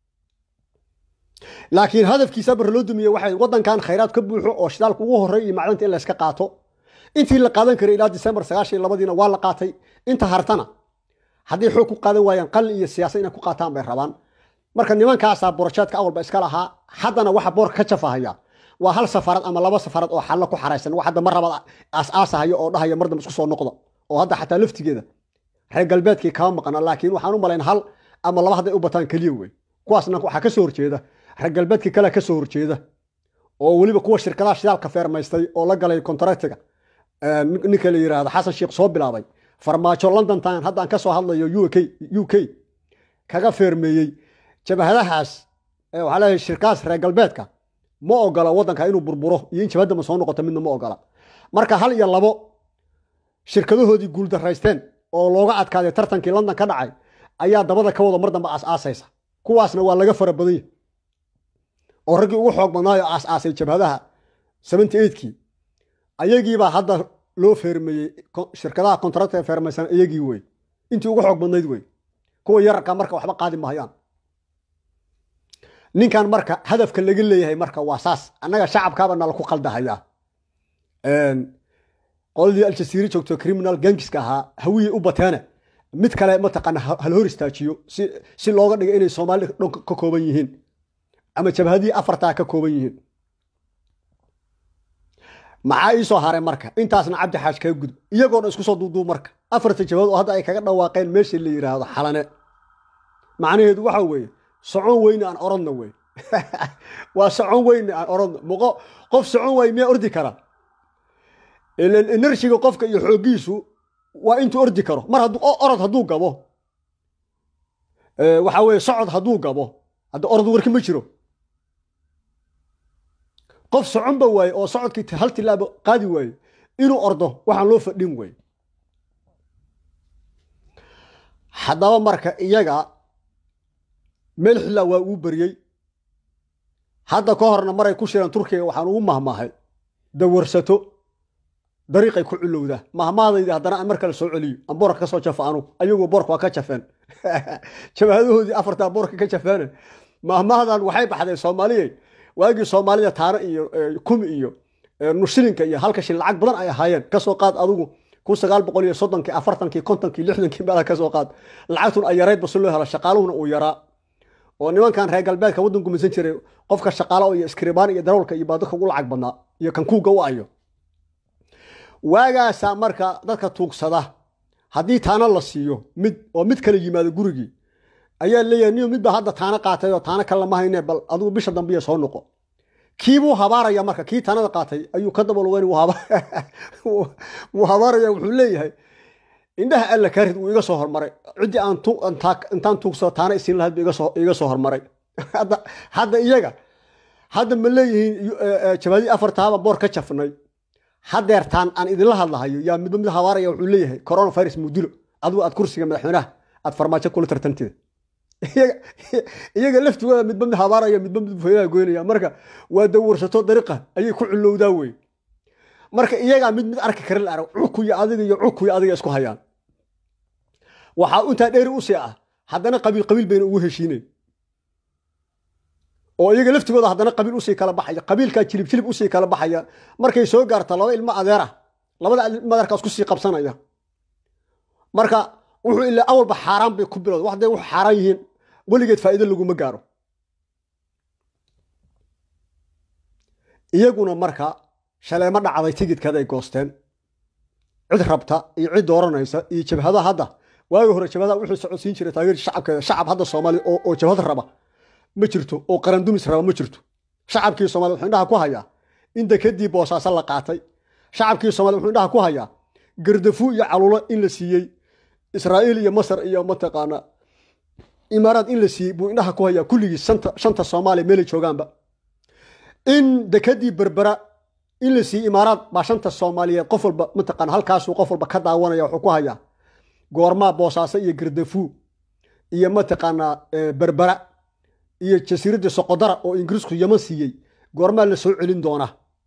laakiin hadafkiisa barre loo dumiye waxay waddankan khayraad ka buuxo oo shidaalka ugu horreey iyo macdanta in layska qaato intii la qaadan karay ilaa disembar sagaashan iyo labadiina waa la qaatay inta hartana hadday xoog ku qaadan waayaan qalin iyo siyaasad inay ku qaataan bay rabaan marka nimankaasaa borojeedka awalba iska lahaa haddana waxa boorka ka jafahaya waa hal safarad ama laba safarad oo xallo ku xaraysan wax hadda mar labaad aas-aasahaya oo dhahaya mar dambe isku soo noqda oo hadda xataa laftigeeda reer galbeedkii kama maqna laakiin waxaan u malayn hal ama laba hadday u bataan keliya wey kuwaasna waxaa ka soo horjeeda reer galbeedkii kale ka soo horjeeda oo weliba kuwa shirkadaha shidaalka feermaystay oo la galay kontraktiga ninka la yidhaahdo xasan sheekh soo bilaabay farmaajo london time haddaan ka soo hadlayo u k kaga feermeeyey jabhadahaas waxaa leeyahay shirkadaas reer galbeedka ma ogola waddanka inuu burburo iyo in jabhadda ma soo noqoto midna ma ogola marka hal iyo labo shirkadahoodii guuldaraysteen oo looga adkaaday tartankii london ka dhacay ayaa dabada ka wada mar dambe aas-aasaysa kuwaasna waa laga fara badanya oo raggii ugu xoog badnaayo aas-aasay jabhadaha seventy eightkii ayagiibaa hadda loo feermeeyey shirkadaha kontrakta feermaysan iyagii wey intii ugu xoog badnayd wey kuwa yararka marka waxba qaadi mahayaan ninkan marka hadafka laga leeyahay marka waa saas annaga shacabkaaba nala ku qaldahayaa qoladii aljasiiri joogto criminal gangiska ahaa hawiyey u bateene mid kale mataqaana hala hor istaajiyo si looga dhiga inay soomaali dhan ka kooban yihiin ama jabhadii afartaa ka kooban yihiin maxaa ii soo haray marka intaasna cabdi xaash kaga gudub iyagoona isku soo duuduub marka afarta jabhad oo hadda ay kaga dhawaaqeen meesha la yidhaahdo xalane macnaheedu waxa weeye socon weyne aan orodna wey waa socon weyne aan orodna muqo qof socon waay miyaa ordi kara enerjiga qofka iyo xooggiisu waa intuu ordi karo mar hadduu orod hadduu gabo waxa weye socod hadduu gabo hadda orod warki ma jiro qof soconba waaye oo socodkii hal tilaabo qaadi waaye inuu ordo waxaan loo fadhin wey haddaba marka iyaga meel xillaa waa uu beriyey hadda ka horna maray ku shireen turkiga waxaan ugu mahmahay dawarsato dariiqay ku culowdaa mahmaadaydi haddana aan mar kale soo celiyo aan boorka ka soo jafa anu ayagu boorka waa ka jafeen jabahadahoodii afartaa boorka ka jafeene mahmahdan waxay baxday soomaaliyey waagii soomaalida taano iyo kumi iyo nushilinka iyo halka shil lacag badan ay ahaayeen kasoo qaad adigu kun sagaal boqol iyo soddonkii afartankii kontonkii lixdankii meelaha kasoo qaad lacagtun ay yaraydba si loo helo shaqaaluhuna uu yaraa oo nimankan reer galbeedka waddanku misan jiray qofka shaqaalo iyo iskiribaan iyo darawlka iyo baadadka ugu lacag badnaa iyo kan kuuga u ayo waagaasaa marka dadka tuugsada haddii taano la siiyo mid oo mid kale yimaado gurigii ayaa leeyahay niyo midbaa hadda taano qaatay oo taano kale lama hayne bal adigu bisha dambiya soo noqo kiibuu habaaraya marka kii tanada qaatay ayuu ka dabalugeyn wuu habaaraya wuxuu leeyahay indhaha alla karid wuu iga soo hormaray ciddii aan intaan tuugsado taana isiin lahayd buu iga soo hormaray hadda iyaga hadda ma leeyihiin jabaadii afartaaba boor ka jafnay hadeertaan aan idinla hadlahayo yaa midba mid habaaraya wuxuu leeyahay coronavirus mudilo adigu aad kursiga madaxweynaha aad farmaajo kula tartantida iyaga laftigooda midba mid habaaraya midba mid faylaha goynaya marka waa dawursato dariiqa ayay ku culowdaa wey marka iyagaa mid mid arki karin la arag cukuyo adiga iyo cukuyo adiga isku hayaan waxaa intaa dheeri usii ah haddana qabiil qabiil bayna ugu heshiinayn oo iyaga laftigooda haddana qabiil usii kala baxaya qabiilkaa jilib jilib usii kala baxaya markay soo gaarta laba ilmo adeer ah labada ilmo adeerkaas kusii qabsanaya marka wuxuu ilaa awalba xaaraan bay ku bilowda waxday wax xaaraan yihiin weligeed faa'iido laguma gaaro iyaguna marka shaleemo dhacday tigidkaday goosteen cid rabta iyo cid dooranaysa iyo jabhada hadda waagi hore jabhada wuxuu socodsiin jiray taageer shacabkeeda shacab hadda soomaaliya oo jabhad raba ma jirto oo qarandumis raba ma jirto shacabkii soomaliya wuxuu indhaha ku hayaa in dekadii boosaaso la qaatay shacabkii soomaliya wuxuu indhaha ku hayaa gardafu iyo calulo in la siiyey israa'iil iyo masar iyo mataqaana imaaraad in la siiyey buu indhaha ku hayaa kulligii shanta soomaaliya meelay joogaanba in dekadii berbera in la siiyey imaaraad baa shanta soomaaliyeed qof walba mataqaana halkaasuu qof walba ka daawanaya wuxuu ku hayaa goormaa boosaaso iyo gardafu iyo mataqaanaa berbera iyo jasiiradda soqodara oo ingiriisku yaman siiyey goormaa la soo celin doonaa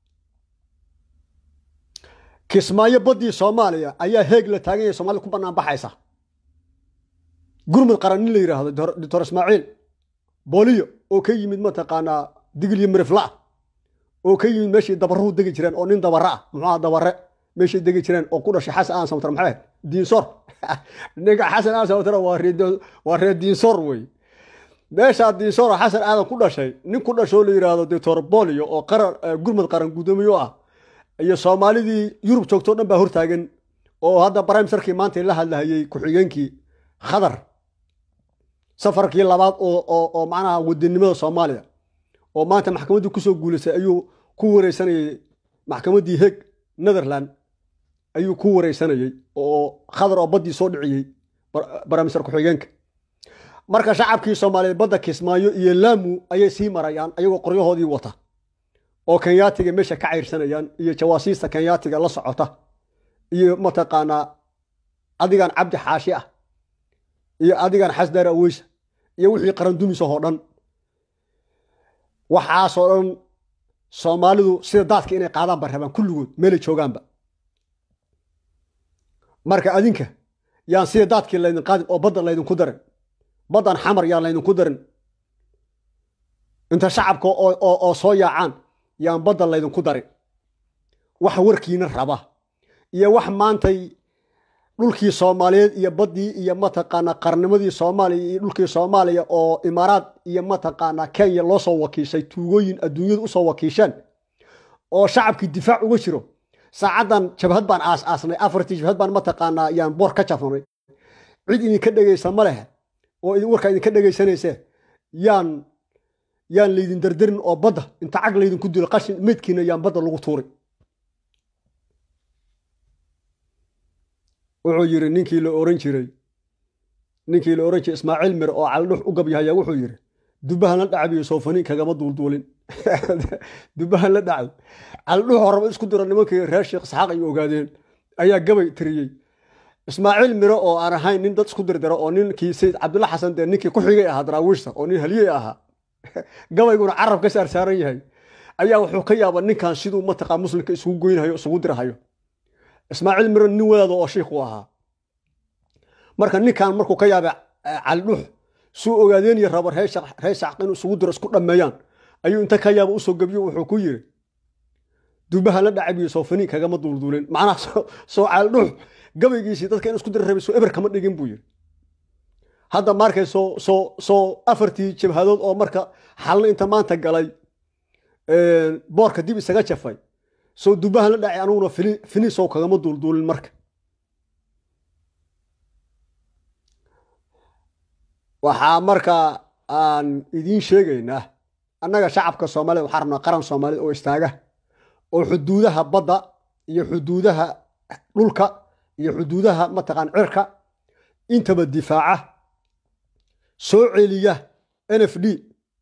kismaayo baddii soomaaliya ayaa heeg la taagan yahay soomaalida ku bannaan baxaysa gurmud qaran nin la yidhaahdo doctor ismaaciil booliyo oo ka yimid mataqaanaa digilyo mirifla oo ka yimid meeshii dabaruhu degi jireen oo nin dabare ah muxuuha dabare meeshay degi jireen oo ku dhashay xasan aan samatar maxay diinsor ninka xasan aan samatar waa reer diinsor wey meeshaa diinsoro xasan aadan ku dhashay nin ku dhashoo la yidhaahdo doctor bolio oo qaran gurmud qaran guddoomiyo ah iyo soomaalidii yurub joogtoo dhan baa hortaagan oo hadda brimeserkii maanta la hadlahayey ku-xigeenkii khadar safarkii labaad oo macnaha wadanimada soomaaliya oo maanta maxkamaddii kusoo guulaysay ayuu ku wareysanayey maxkamaddii heg netherland ayuu ku wareysanayey oo khadar oo baddii soo dhiciyey brimeser ku-xigeenka marka shacabkii soomaaliyeed badda kismaayo iyo laamu ayay sii marayaan ayagoo qoryahoodii wata oo kenyaatiga meesha ka cayrsanayaan iyo jawaasiista kenyaatiga la socota iyo mataqaanaa adigan cabdi xaashi ah iyo adigan xasdar aweysa iyo wixii qarandumisahoo dhan waxaasoo dhan soomaalidu sida daadka inay qaadaan ba rabaan kulligood meelay joogaanba marka adinka yaan sida daadkii laydin qaadin oo badda laydinku darin baddan xamar yaan laydinku darin inta shacabka oo soo yaacaan yaan badda laydinku darin wax warkiina raba iyo wax maantay dhulkii soomaaliyeed iyo baddii iyo mataqaana qarnimadii soomaaliya iyo dhulkii soomaaliya oo imaaraad iyo mataqaana kenya loo soo wakiishay tuugooyin adduunyadu usoo wakiisheen oo shacabkii difaac uga jiro saacaddan jabhad baan aas aasnay afartii jabhad baan mataqaanaa yaan boor ka jafnay cid idinka dhegaysa ma leh oo warkaa idinka dhegaysanayse yaan yaan laydin dardarin oo badda inta cag laydinku dilo qashin meydkiina yaan badda lagu tuuray wuxuu yidhi ninkii la oran jiray ninkii la oran jiray ismaaciil mir oo caldhux u gabyahaya wuxuu yidhi dubahan la dhacabiyo soofaniin kagama duulduulin dubahan la dhacay caldhux horaba isku diro nimankii reer sheekh isxaaq ay ogaadeen ayaa gabay tiriyey ismaaciil miro oo aan ahayn nin dad isku dirdiro oo ninkii sayid cabdulla xasan dee ninkii ku xigay ahaa daraawiishta oo nin haliyey ahaa gabayguna carab ka saar saaran yahay ayaa wuxuu ka yaaba ninkan siduu mataqaa muslimka isugu goynhayo isugu dirhayo ismaaciil miro nin wadaada oo shiikhu ahaa marka ninkan markuu ka yaabay caldhux suu ogaadeeniyo rabo reer shacq inuu isugu diro isku dhammeeyaan ayuu inta ka yaaba usoo gebyo wuxuu ku yiri dubaha la dhacabiyo soofaniin kagama duulduulin macnaha soo caldhux gabaygiisii dadka in isku dira rabay soo eber kama dhigin buu yiri hadda markay soo soo soo afartii jabhadood oo marka xalna inta maanta galay boorka dib isaga jafay soo dubahan la dhacay anuguna finisow kagama duulduulin marka waxaa marka aan idiin sheegaynaa annaga shacabka soomaalida waxaan rabnaa qaran soomaalida oo istaaga oo xuduudaha badda iyo xuduudaha dhulka iyo xuduudaha mataqaan cirka intaba difaaca soo celiya n f d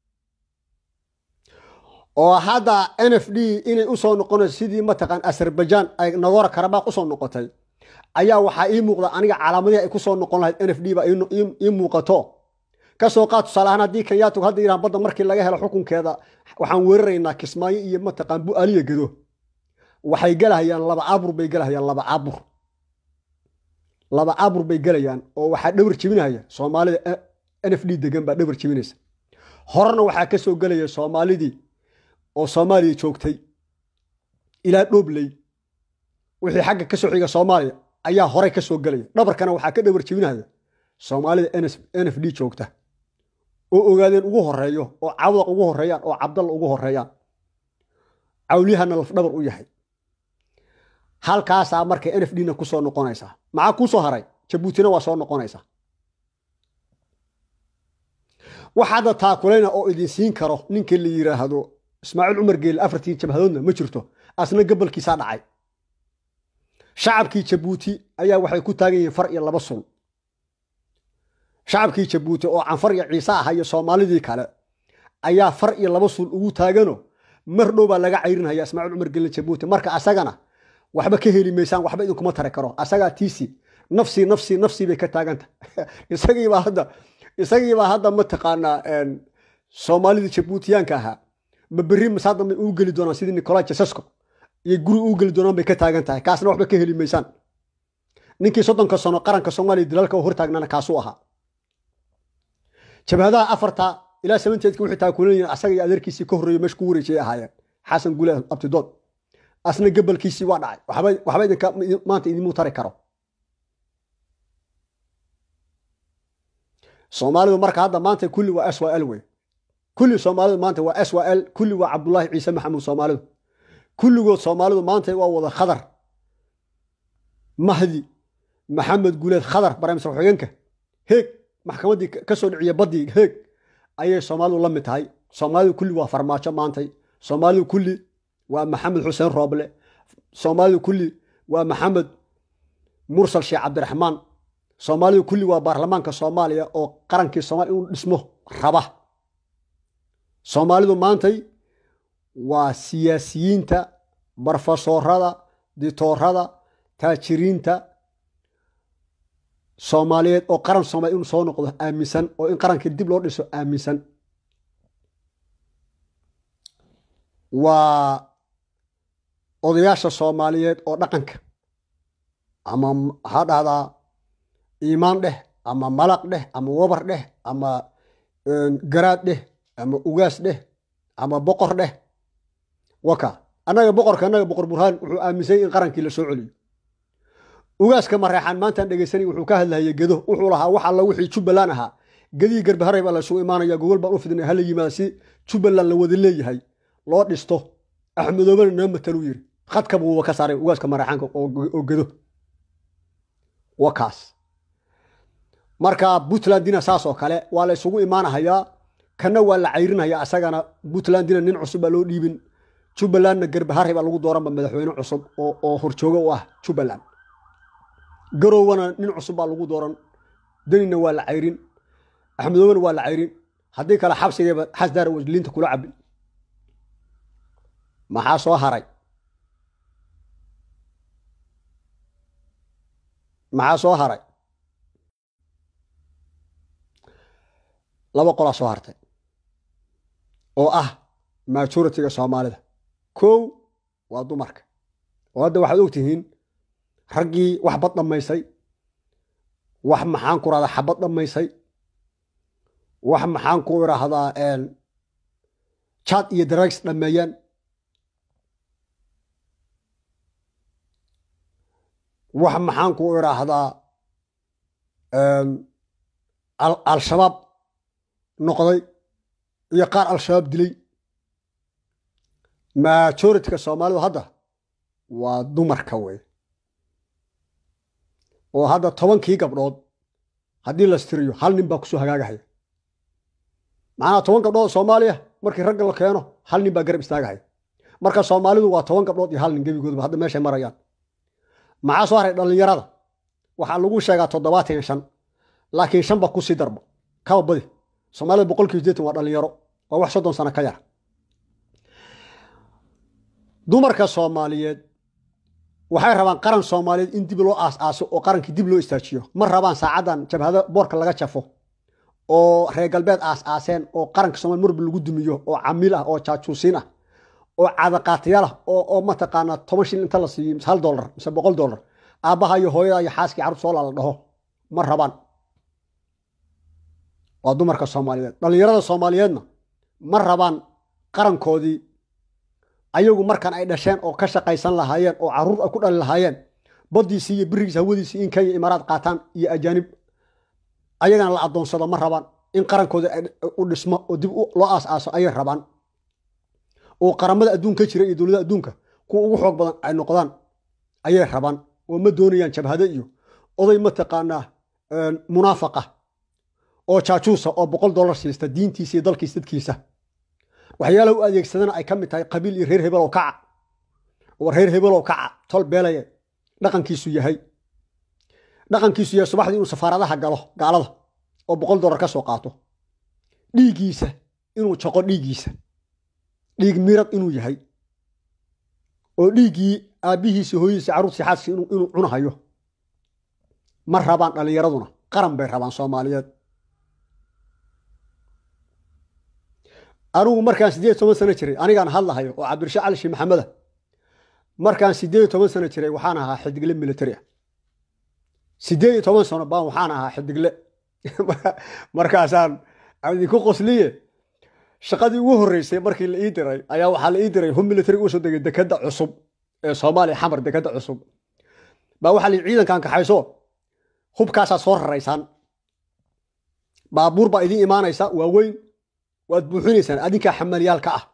oo hadda n f d inay usoo noqonayso sidii mataqaan azerbaijan ay nagora karabaq usoo noqotay ayaa waxaa ii muuqda aniga calaamadihi ay kusoo noqon lahayd n f d baa ii muuqato kasoo qaad tusaale ahaan haddii kenyaatug hadda yiraan badda markii laga helo xukunkeeda waxaan weeraraynaa kismaayo iyo mataqaan bu-aaliya gedo waxay gelahayaan laba cabur bay gelahayaan laba cabur laba cabur bay gelayaan oo waxaa dhabar jebinaya soomaalida n f d degan baa dhabar jebinaysa horena waxaa ka soo gelaya soomaalidii oo soomaaliya joogtay ilaa dhoobley wixii xagga ka soo xiga soomaaliya ayaa horey ka soo gelaya dhabarkana waxaa ka dhabar jebinaya soomaalida n f d joogta oo ogaadeen ugu horeeyo oo cawdaq ugu horeeyaan oo cabdalla ugu horeeyaan cawliyahana lafdhabar u yahay halkaasaa marka n f d na kusoo noqonaysaa maxaa kuu soo haray jabuutina waa soo noqonaysaa waxaada taakulayna oo idin siin karo ninka la yiraahdo ismaaciil cumar geele afartii jabhadoodna ma jirto asna gabalkiisaa dhacay shacabkii jabuuti ayaa waxay ku taagan yihiin far iyo laba sul shacabkii jabuuti oo canfar iyo ciise aha iyo soomaalidii kale ayaa far iyo laba sul ugu taagano mar dhow baa laga cayrinaya ismaaciil cumar geele jabuuti marka asagana waxba ka heli maysaan waxba idinkuma tari karo asagaa tiisi nafsi nafsi nafsi bay ka taaganta isagiibaa hadda isagiibaa hadda mataqaanaa soomaalidii jabuutiyaanka ahaa ma berri masaada may uu geli doonaan sidii nicola jasesco iyo guri uu geli doonaan bay ka taagan tahay kaasna waxba ka heli maysaan ninkii soddonka sano qaranka soomaaliya dilaalka u hortaagnaana kaasuu ahaa jabhadaha afarta ilaa sabanteedka wixii taakulanayeen asaga iyo adeerkiisii ka horreeyo meesha ku wareejiyay ahaayeen xasan gule abtidood asna gabalkiisii waa dhacay waxba idinka maanta idinmuu tari karo soomaalidu marka hadda maanta kulli waa s y l wey kulli soomaalidu maanta waa s y l kulli waa cabdullaahi ciise maxamuud soomaalidu kulligood soomaalidu maanta waa wada khadar mahdi maxamed guuleed khadar barnaamijka xogeenka heeg maxkamaddii ka soo dhiciya baddii heeg ayay soomaalidu la mid tahay soomaalidu kulli waa farmaajo maantay soomaalidu kulli waa maxamed xuseen rooble soomaalidu kulli waa maxamed mursal sheekh cabdiraxmaan soomaalidu kulli waa baarlamaanka soomaaliya oo qarankii soomaliya inuu dhismo raba soomaalidu maantay waa siyaasiyiinta barfasoorada ditoorada taajiriinta soomaaliyeed oo qaran soomaliya inuu soo noqdo aaminsan oo in qarankii dib loo dhiso aaminsan waa odayaasha soomaaliyeed oo dhaqanka ama waxaa dhahdaa iimaan dheh ama malaq dheh ama wabar dheh ama garaad dheh ama ugaas dheh ama boqor dheh waka annaga boqorka annaga boqor burhaan wuxuu aaminsanyay in qarankii la soo celiyo ugaaska mareexaan maantaan dhegaysanay wuxuu ka hadlahaya gedo wuxuu lahaa wax alla wixii jubbaland ahaa gedihii garbaharay baa laysugu imaanaya gogol baan u fidnay hala yimaada si jubbaland la wada leeyahay loo dhisto axmedoobana noo mataluu yiri khadka buuba ka saaray ugaaska mareexaanka oo gedo wakaas marka puntlandina saas oo kale waa la isugu imaanahayaa kana waa la cayrinaya asagana puntlandina nin cusub baa loo dhiibin jubbalandna garbaharey baa lagu dooranba madaxweyne cusub oo horjoogo u ah jubbaland garowwana nin cusub baa lagu dooran denina waa la cayrin axmedoobana waa la cayrin haddii kale xabsigayba xasdaara wasliinta kula cabi maxaa soo haray maxaa soo haray laba qolaa soo hartay oo ah majoritiga soomaalida kow waa dumarka oo hadda waxaad ogtihiin raggii wax bad dhammaysay wax maxaan ku rahdaa xabad dhammaysay wax maxaan ku idhaahdaa jad iyo drags dhammeeyaan wax maxaan ku idhaahdaa al-shabaab noqday iyo qaar al-shabaab dilay majorityka soomaalidu hadda waa dumarka wey oo hadda tobankii gabdhood haddii la stiriyo hal nin baa kusoo hagaagahaya macnaha toban gabdhood soomaaliya markii ragga la keeno hal nin baa garab istaagahaya marka soomaalidu waa toban gabdhood iyo hal nin gebigoodba hadda meeshay marayaan maxaa soo haray dhallinyarada waxaa lagu sheegaa toddobaatan iyo shan laakiin shanba kusii darba kaba badi soomaalida boqolkiiba sideetan waa dhallinyaro waa wax soddon sano ka yar dumarka soomaaliyeed waxay rabaan qaran soomaaliyeed in dib loo aas-aaso oo qarankii dib loo istaajiyo ma rabaan saacaddan jabhado boorka laga jafo oo reer galbeed aas-aaseen oo qaranka soomaliya marba lagu dumiyo oo camiil ah oo jaajuusiin ah oo cadaqaatiyaal ah oo mataqaanaa toban shil inta la siiyo mise hal dollar mise boqol dollar aabbaha iyo hooyada iyo xaaskii carruur soo laala dhaho ma rabaan waa dumarka soomaaliyeed dhallinyarada soomaaliyeedna ma rabaan qarankoodii ayagu markan ay dhasheen oo ka shaqaysan lahaayeen oo carruur ay ku dhali lahaayeen baddiisii iyo birigiisa hawadiisii in kenya imaaraad qaataan iyo ajaanib ayagana la addoonsado ma rabaan in qarankooda u dhismo oo dib loo aas-aaso ayay rabaan oo qaramada adduunka jira iyo dowladaha adduunka kuwa ugu xoog badan ay noqdaan ayay rabaan oo ma doonayaan jabhado iyo oday mataqaanaa munaafaqa oo jaajuusa oo boqol dollar siista diintiisa iyo dalkiisa dadkiisa waxyaalaha u adeegsadana ay ka mid tahay qabiil iyo reer hebelow kaca oo reer hebelow kaca tol beelaya dhaqankiisu yahay dhaqankiisu yahay subaxdii inuu safaaradaha galo gaalada oo boqol dollar ka soo qaato dhiiggiisa inuu jaqo dhiiggiisa dhiig mirad inuu yahay oo dhiiggii aabbihiisi hooyadiisi carruurtii xaaskii inuu cunahayo ma rabaan dhallinyaraduna qaran bay rabaan soomaaliyeed anigu markaan siddeed toban sano jiray anigaan hadlahayo oo cabdirashaad cali shii maxameda markaan siddeed toban sano jiray waxaan ahaa xidigle militari ah siddeed iyo toban sano baan waxaan ahaa xidigle markaasaan idinku qosliye shaqadii ugu horreysay markii la ii diray ayaa waxaa la ii diray hub militari uga soo degay dekadda cusub ee soomaaliya xamar dekadda cusub baa waxaa la ciidankan kaxayso hubkaasaa soo raraysaan baabuur baa idiin imaanaysa waa weyn waad buuxinaysaan adinkaa xamaliyaalka ah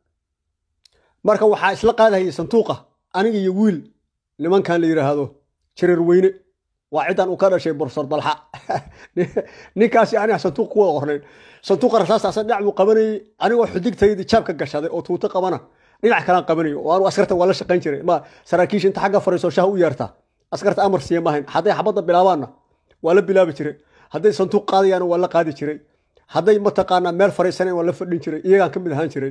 marka waxaa isla qaadahayay sanduuqa aniga iyo wiil nimankan la yidhaahdo jareer weyne waa ciddan uu ka dhashay borofesor dalxa ninkaasi aniga sanduuq ku wada qornayn sanduuqa rasaasta dhinac buu qabanayey anigoo xudigtaydii jaabka gashaday oo tuuto qabana dhinac kalaan qabanayo oo anu askarta waa la shaqayn jiray ma saraakiisha inta xagga fariiso shaha u yeerta askarta amar siiya maahayn hadday xabadda bilaabaanna waa la bilaabi jiray hadday sanduuq qaadayaana waa la qaadi jiray hadday mataqaanaa meel fariisanayn waa la fadhin jiray iyagaan ka mid ahaan jiray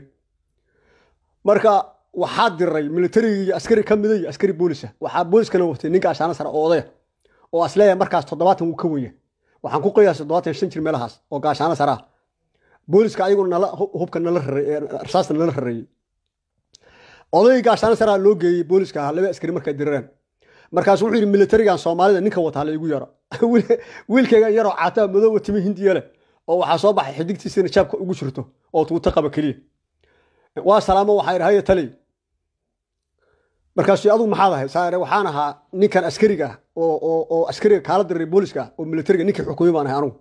marka waxaa diray militarigii iyo askari ka mida iyo askari boolisa waxaa booliskana watay ninka ashaana sare oo odaya oo asleeya markaas toddobaatan wuu ka wenya waxaan ku qoyaa toddobaatan shan jir meelahaas oo gaashaano sare ah booliska ayaguna nala hubka nala rareey rasaasta nala rareeyey odayga gaashaano sare loo geeyey booliska ah laba askari markay dirareen markaasu wuxuu yidhi militarigan soomaalida ninka wataa la igu yaro wiilkaygan yaroo caataa madooba timi hindiya leh oo waxaa soo baxay xidigtiisina jaabka ugu jirto oo tuuto qaba keliya waa salaamo waxaa idhi haya taliy markaasu adugu maxaad ahay saare waxaan ahaa ninkan askariga ah oo askariga kaala diray booliska ah oo militariga ninkii xukumay baan ahay anugu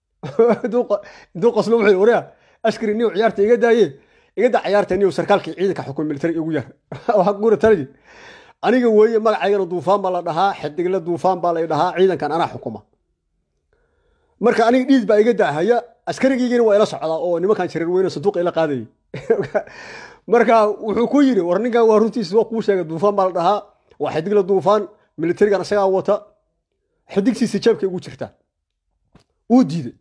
intuu qoslo wuxuu waryaa askari niyow ciyaarta iga daaye iga daa ciyaarta niyow sarkaalkii ciidanka xukumay militariga igu yar waxaa gura taliy aniga weeye magacaygana duufaan baa la dhahaa xidigle duufaan baa la dhahaa ciidankan anaa xukuma marka aniga dhiid baa iga daahaya askarigiigina waa ila socdaa oo nimankan jareer weyne sanduuqa ila qaadayay marka wuxuu ku yidhi war ninkan waa runtiisa waa kuu sheegay duufaan baa la dhahaa waa xidigle duufaan militarigan isagaa wata xidigtiisa jeebkay ugu jirtaa wuu diiday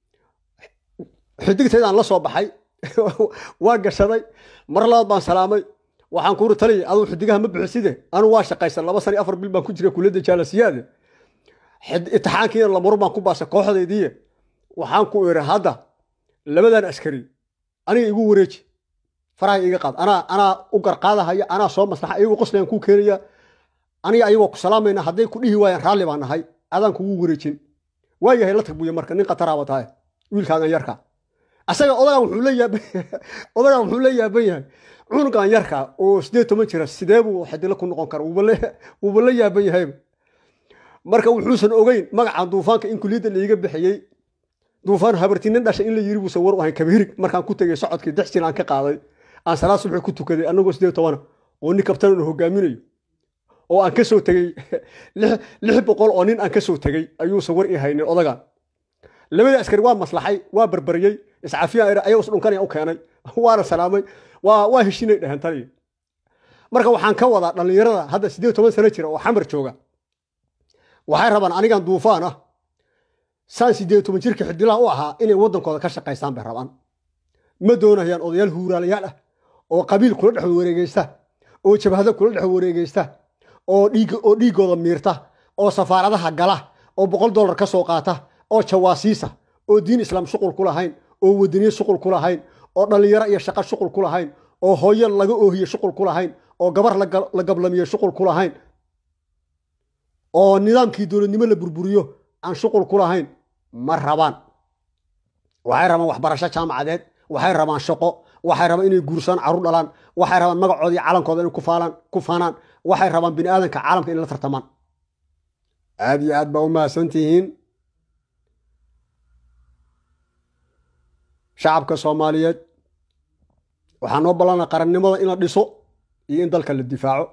xidigtaydaan la soo baxay waa gashaday mar labaad baan salaamay waxaan kuuri taliya aduu xidigaha ma bixiside anu waa shaqaysan laba san iyo afar bil baan ku jira kuliyadda jaalasiyaade itixaankiina lamaro baan ku baasay kooxdaydiiye waxaan ku iri hadda labadan askari aniga igu wareeji faraha iga qaad anaa anaa u garqaadahaya anaa soo maslaxa iyagu qoslayaan kuu keenaya aniga ayagoo ku salaamayna hadday ku dhihi waayaan raalli baan nahay adaan kugu wareejin waa yahay la tagbuya marka nin khataraa watahay wiilkaagan yarka asaga odagan wuxuu la yaaban odagan wuxuu la yaaban yahay cunugan yarka oo sideed toban jira sidee buu xidilo ku noqon kara wuuba la yaaban yahayba marka wuxuusan ogeyn magacan duufaanka in kuliyadda laiga bixiyey duufaan habartinin dhashay in la yiri buusan war u ahayn kabihirig markaan ku tegay socodkii dex jir aan ka qaaday aan salaad subax ku tukaday annagoo sideed tobana oo nin kabtan uu hogaaminayo oo aan ka soo tegey lix boqol oo nin aan ka soo tegey ayuusan war i haynin odagan labadii askari waa maslaxay waa barbariyey iscafiyaan ayagoo isdhunkanaya u keenay waana salaamay waa waa heshinay dheheen taliya marka waxaan ka wadaa dhallinyarada hadda siddeed toban sano jira oo xamar jooga waxay rabaan anigan duufaan ah saan siddeed toban jirka xidilaha u ahaa inay waddankooda ka shaqaystaan bay rabaan ma doonayaan odayaal huuraalayaal ah oo qabiil kula dhex wareegeysta oo jabhado kula dhex wareegeysta oo dhiig oo dhiiggooda miirta oo safaaradaha gala oo boqol dollar ka soo qaata oo jawaasiisa oo diin islaam shuqul ku lahayn oo wadaniye shuqul ku lahayn oo dhallinyaro iyo shaqo shuqul ku lahayn oo hooyo laga oohiye shuqul ku lahayn oo gabar la gablamiye shuqul ku lahayn oo nidaamkii dowladnimo la burburiyo aan shuqul ku lahayn ma rabaan waxay rabaan waxbarasho jaamacadeed waxay rabaan shaqo waxay rabaan inay guursaan carruur dhalaan waxay rabaan magacoodii calankooda inay kufaalaan ku faanaan waxay rabaan bini aadanka caalamka inay la tartamaan aad iyo aad baa u mahadsan tihiin shacabka soomaaliyeed waxaa noo ballanaa qarannimada in la dhiso iyo in dalka la difaaco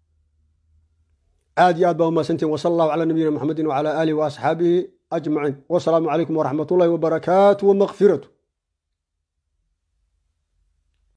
aad iyo aad baa u mahadsan tihiin wasala allahu calaa nabiyina maxamedin wacala aalihi wa asxaabihi ajmaciin wasalaamu calaykum waraxmat ullahi wabarakaatu wamakfiratu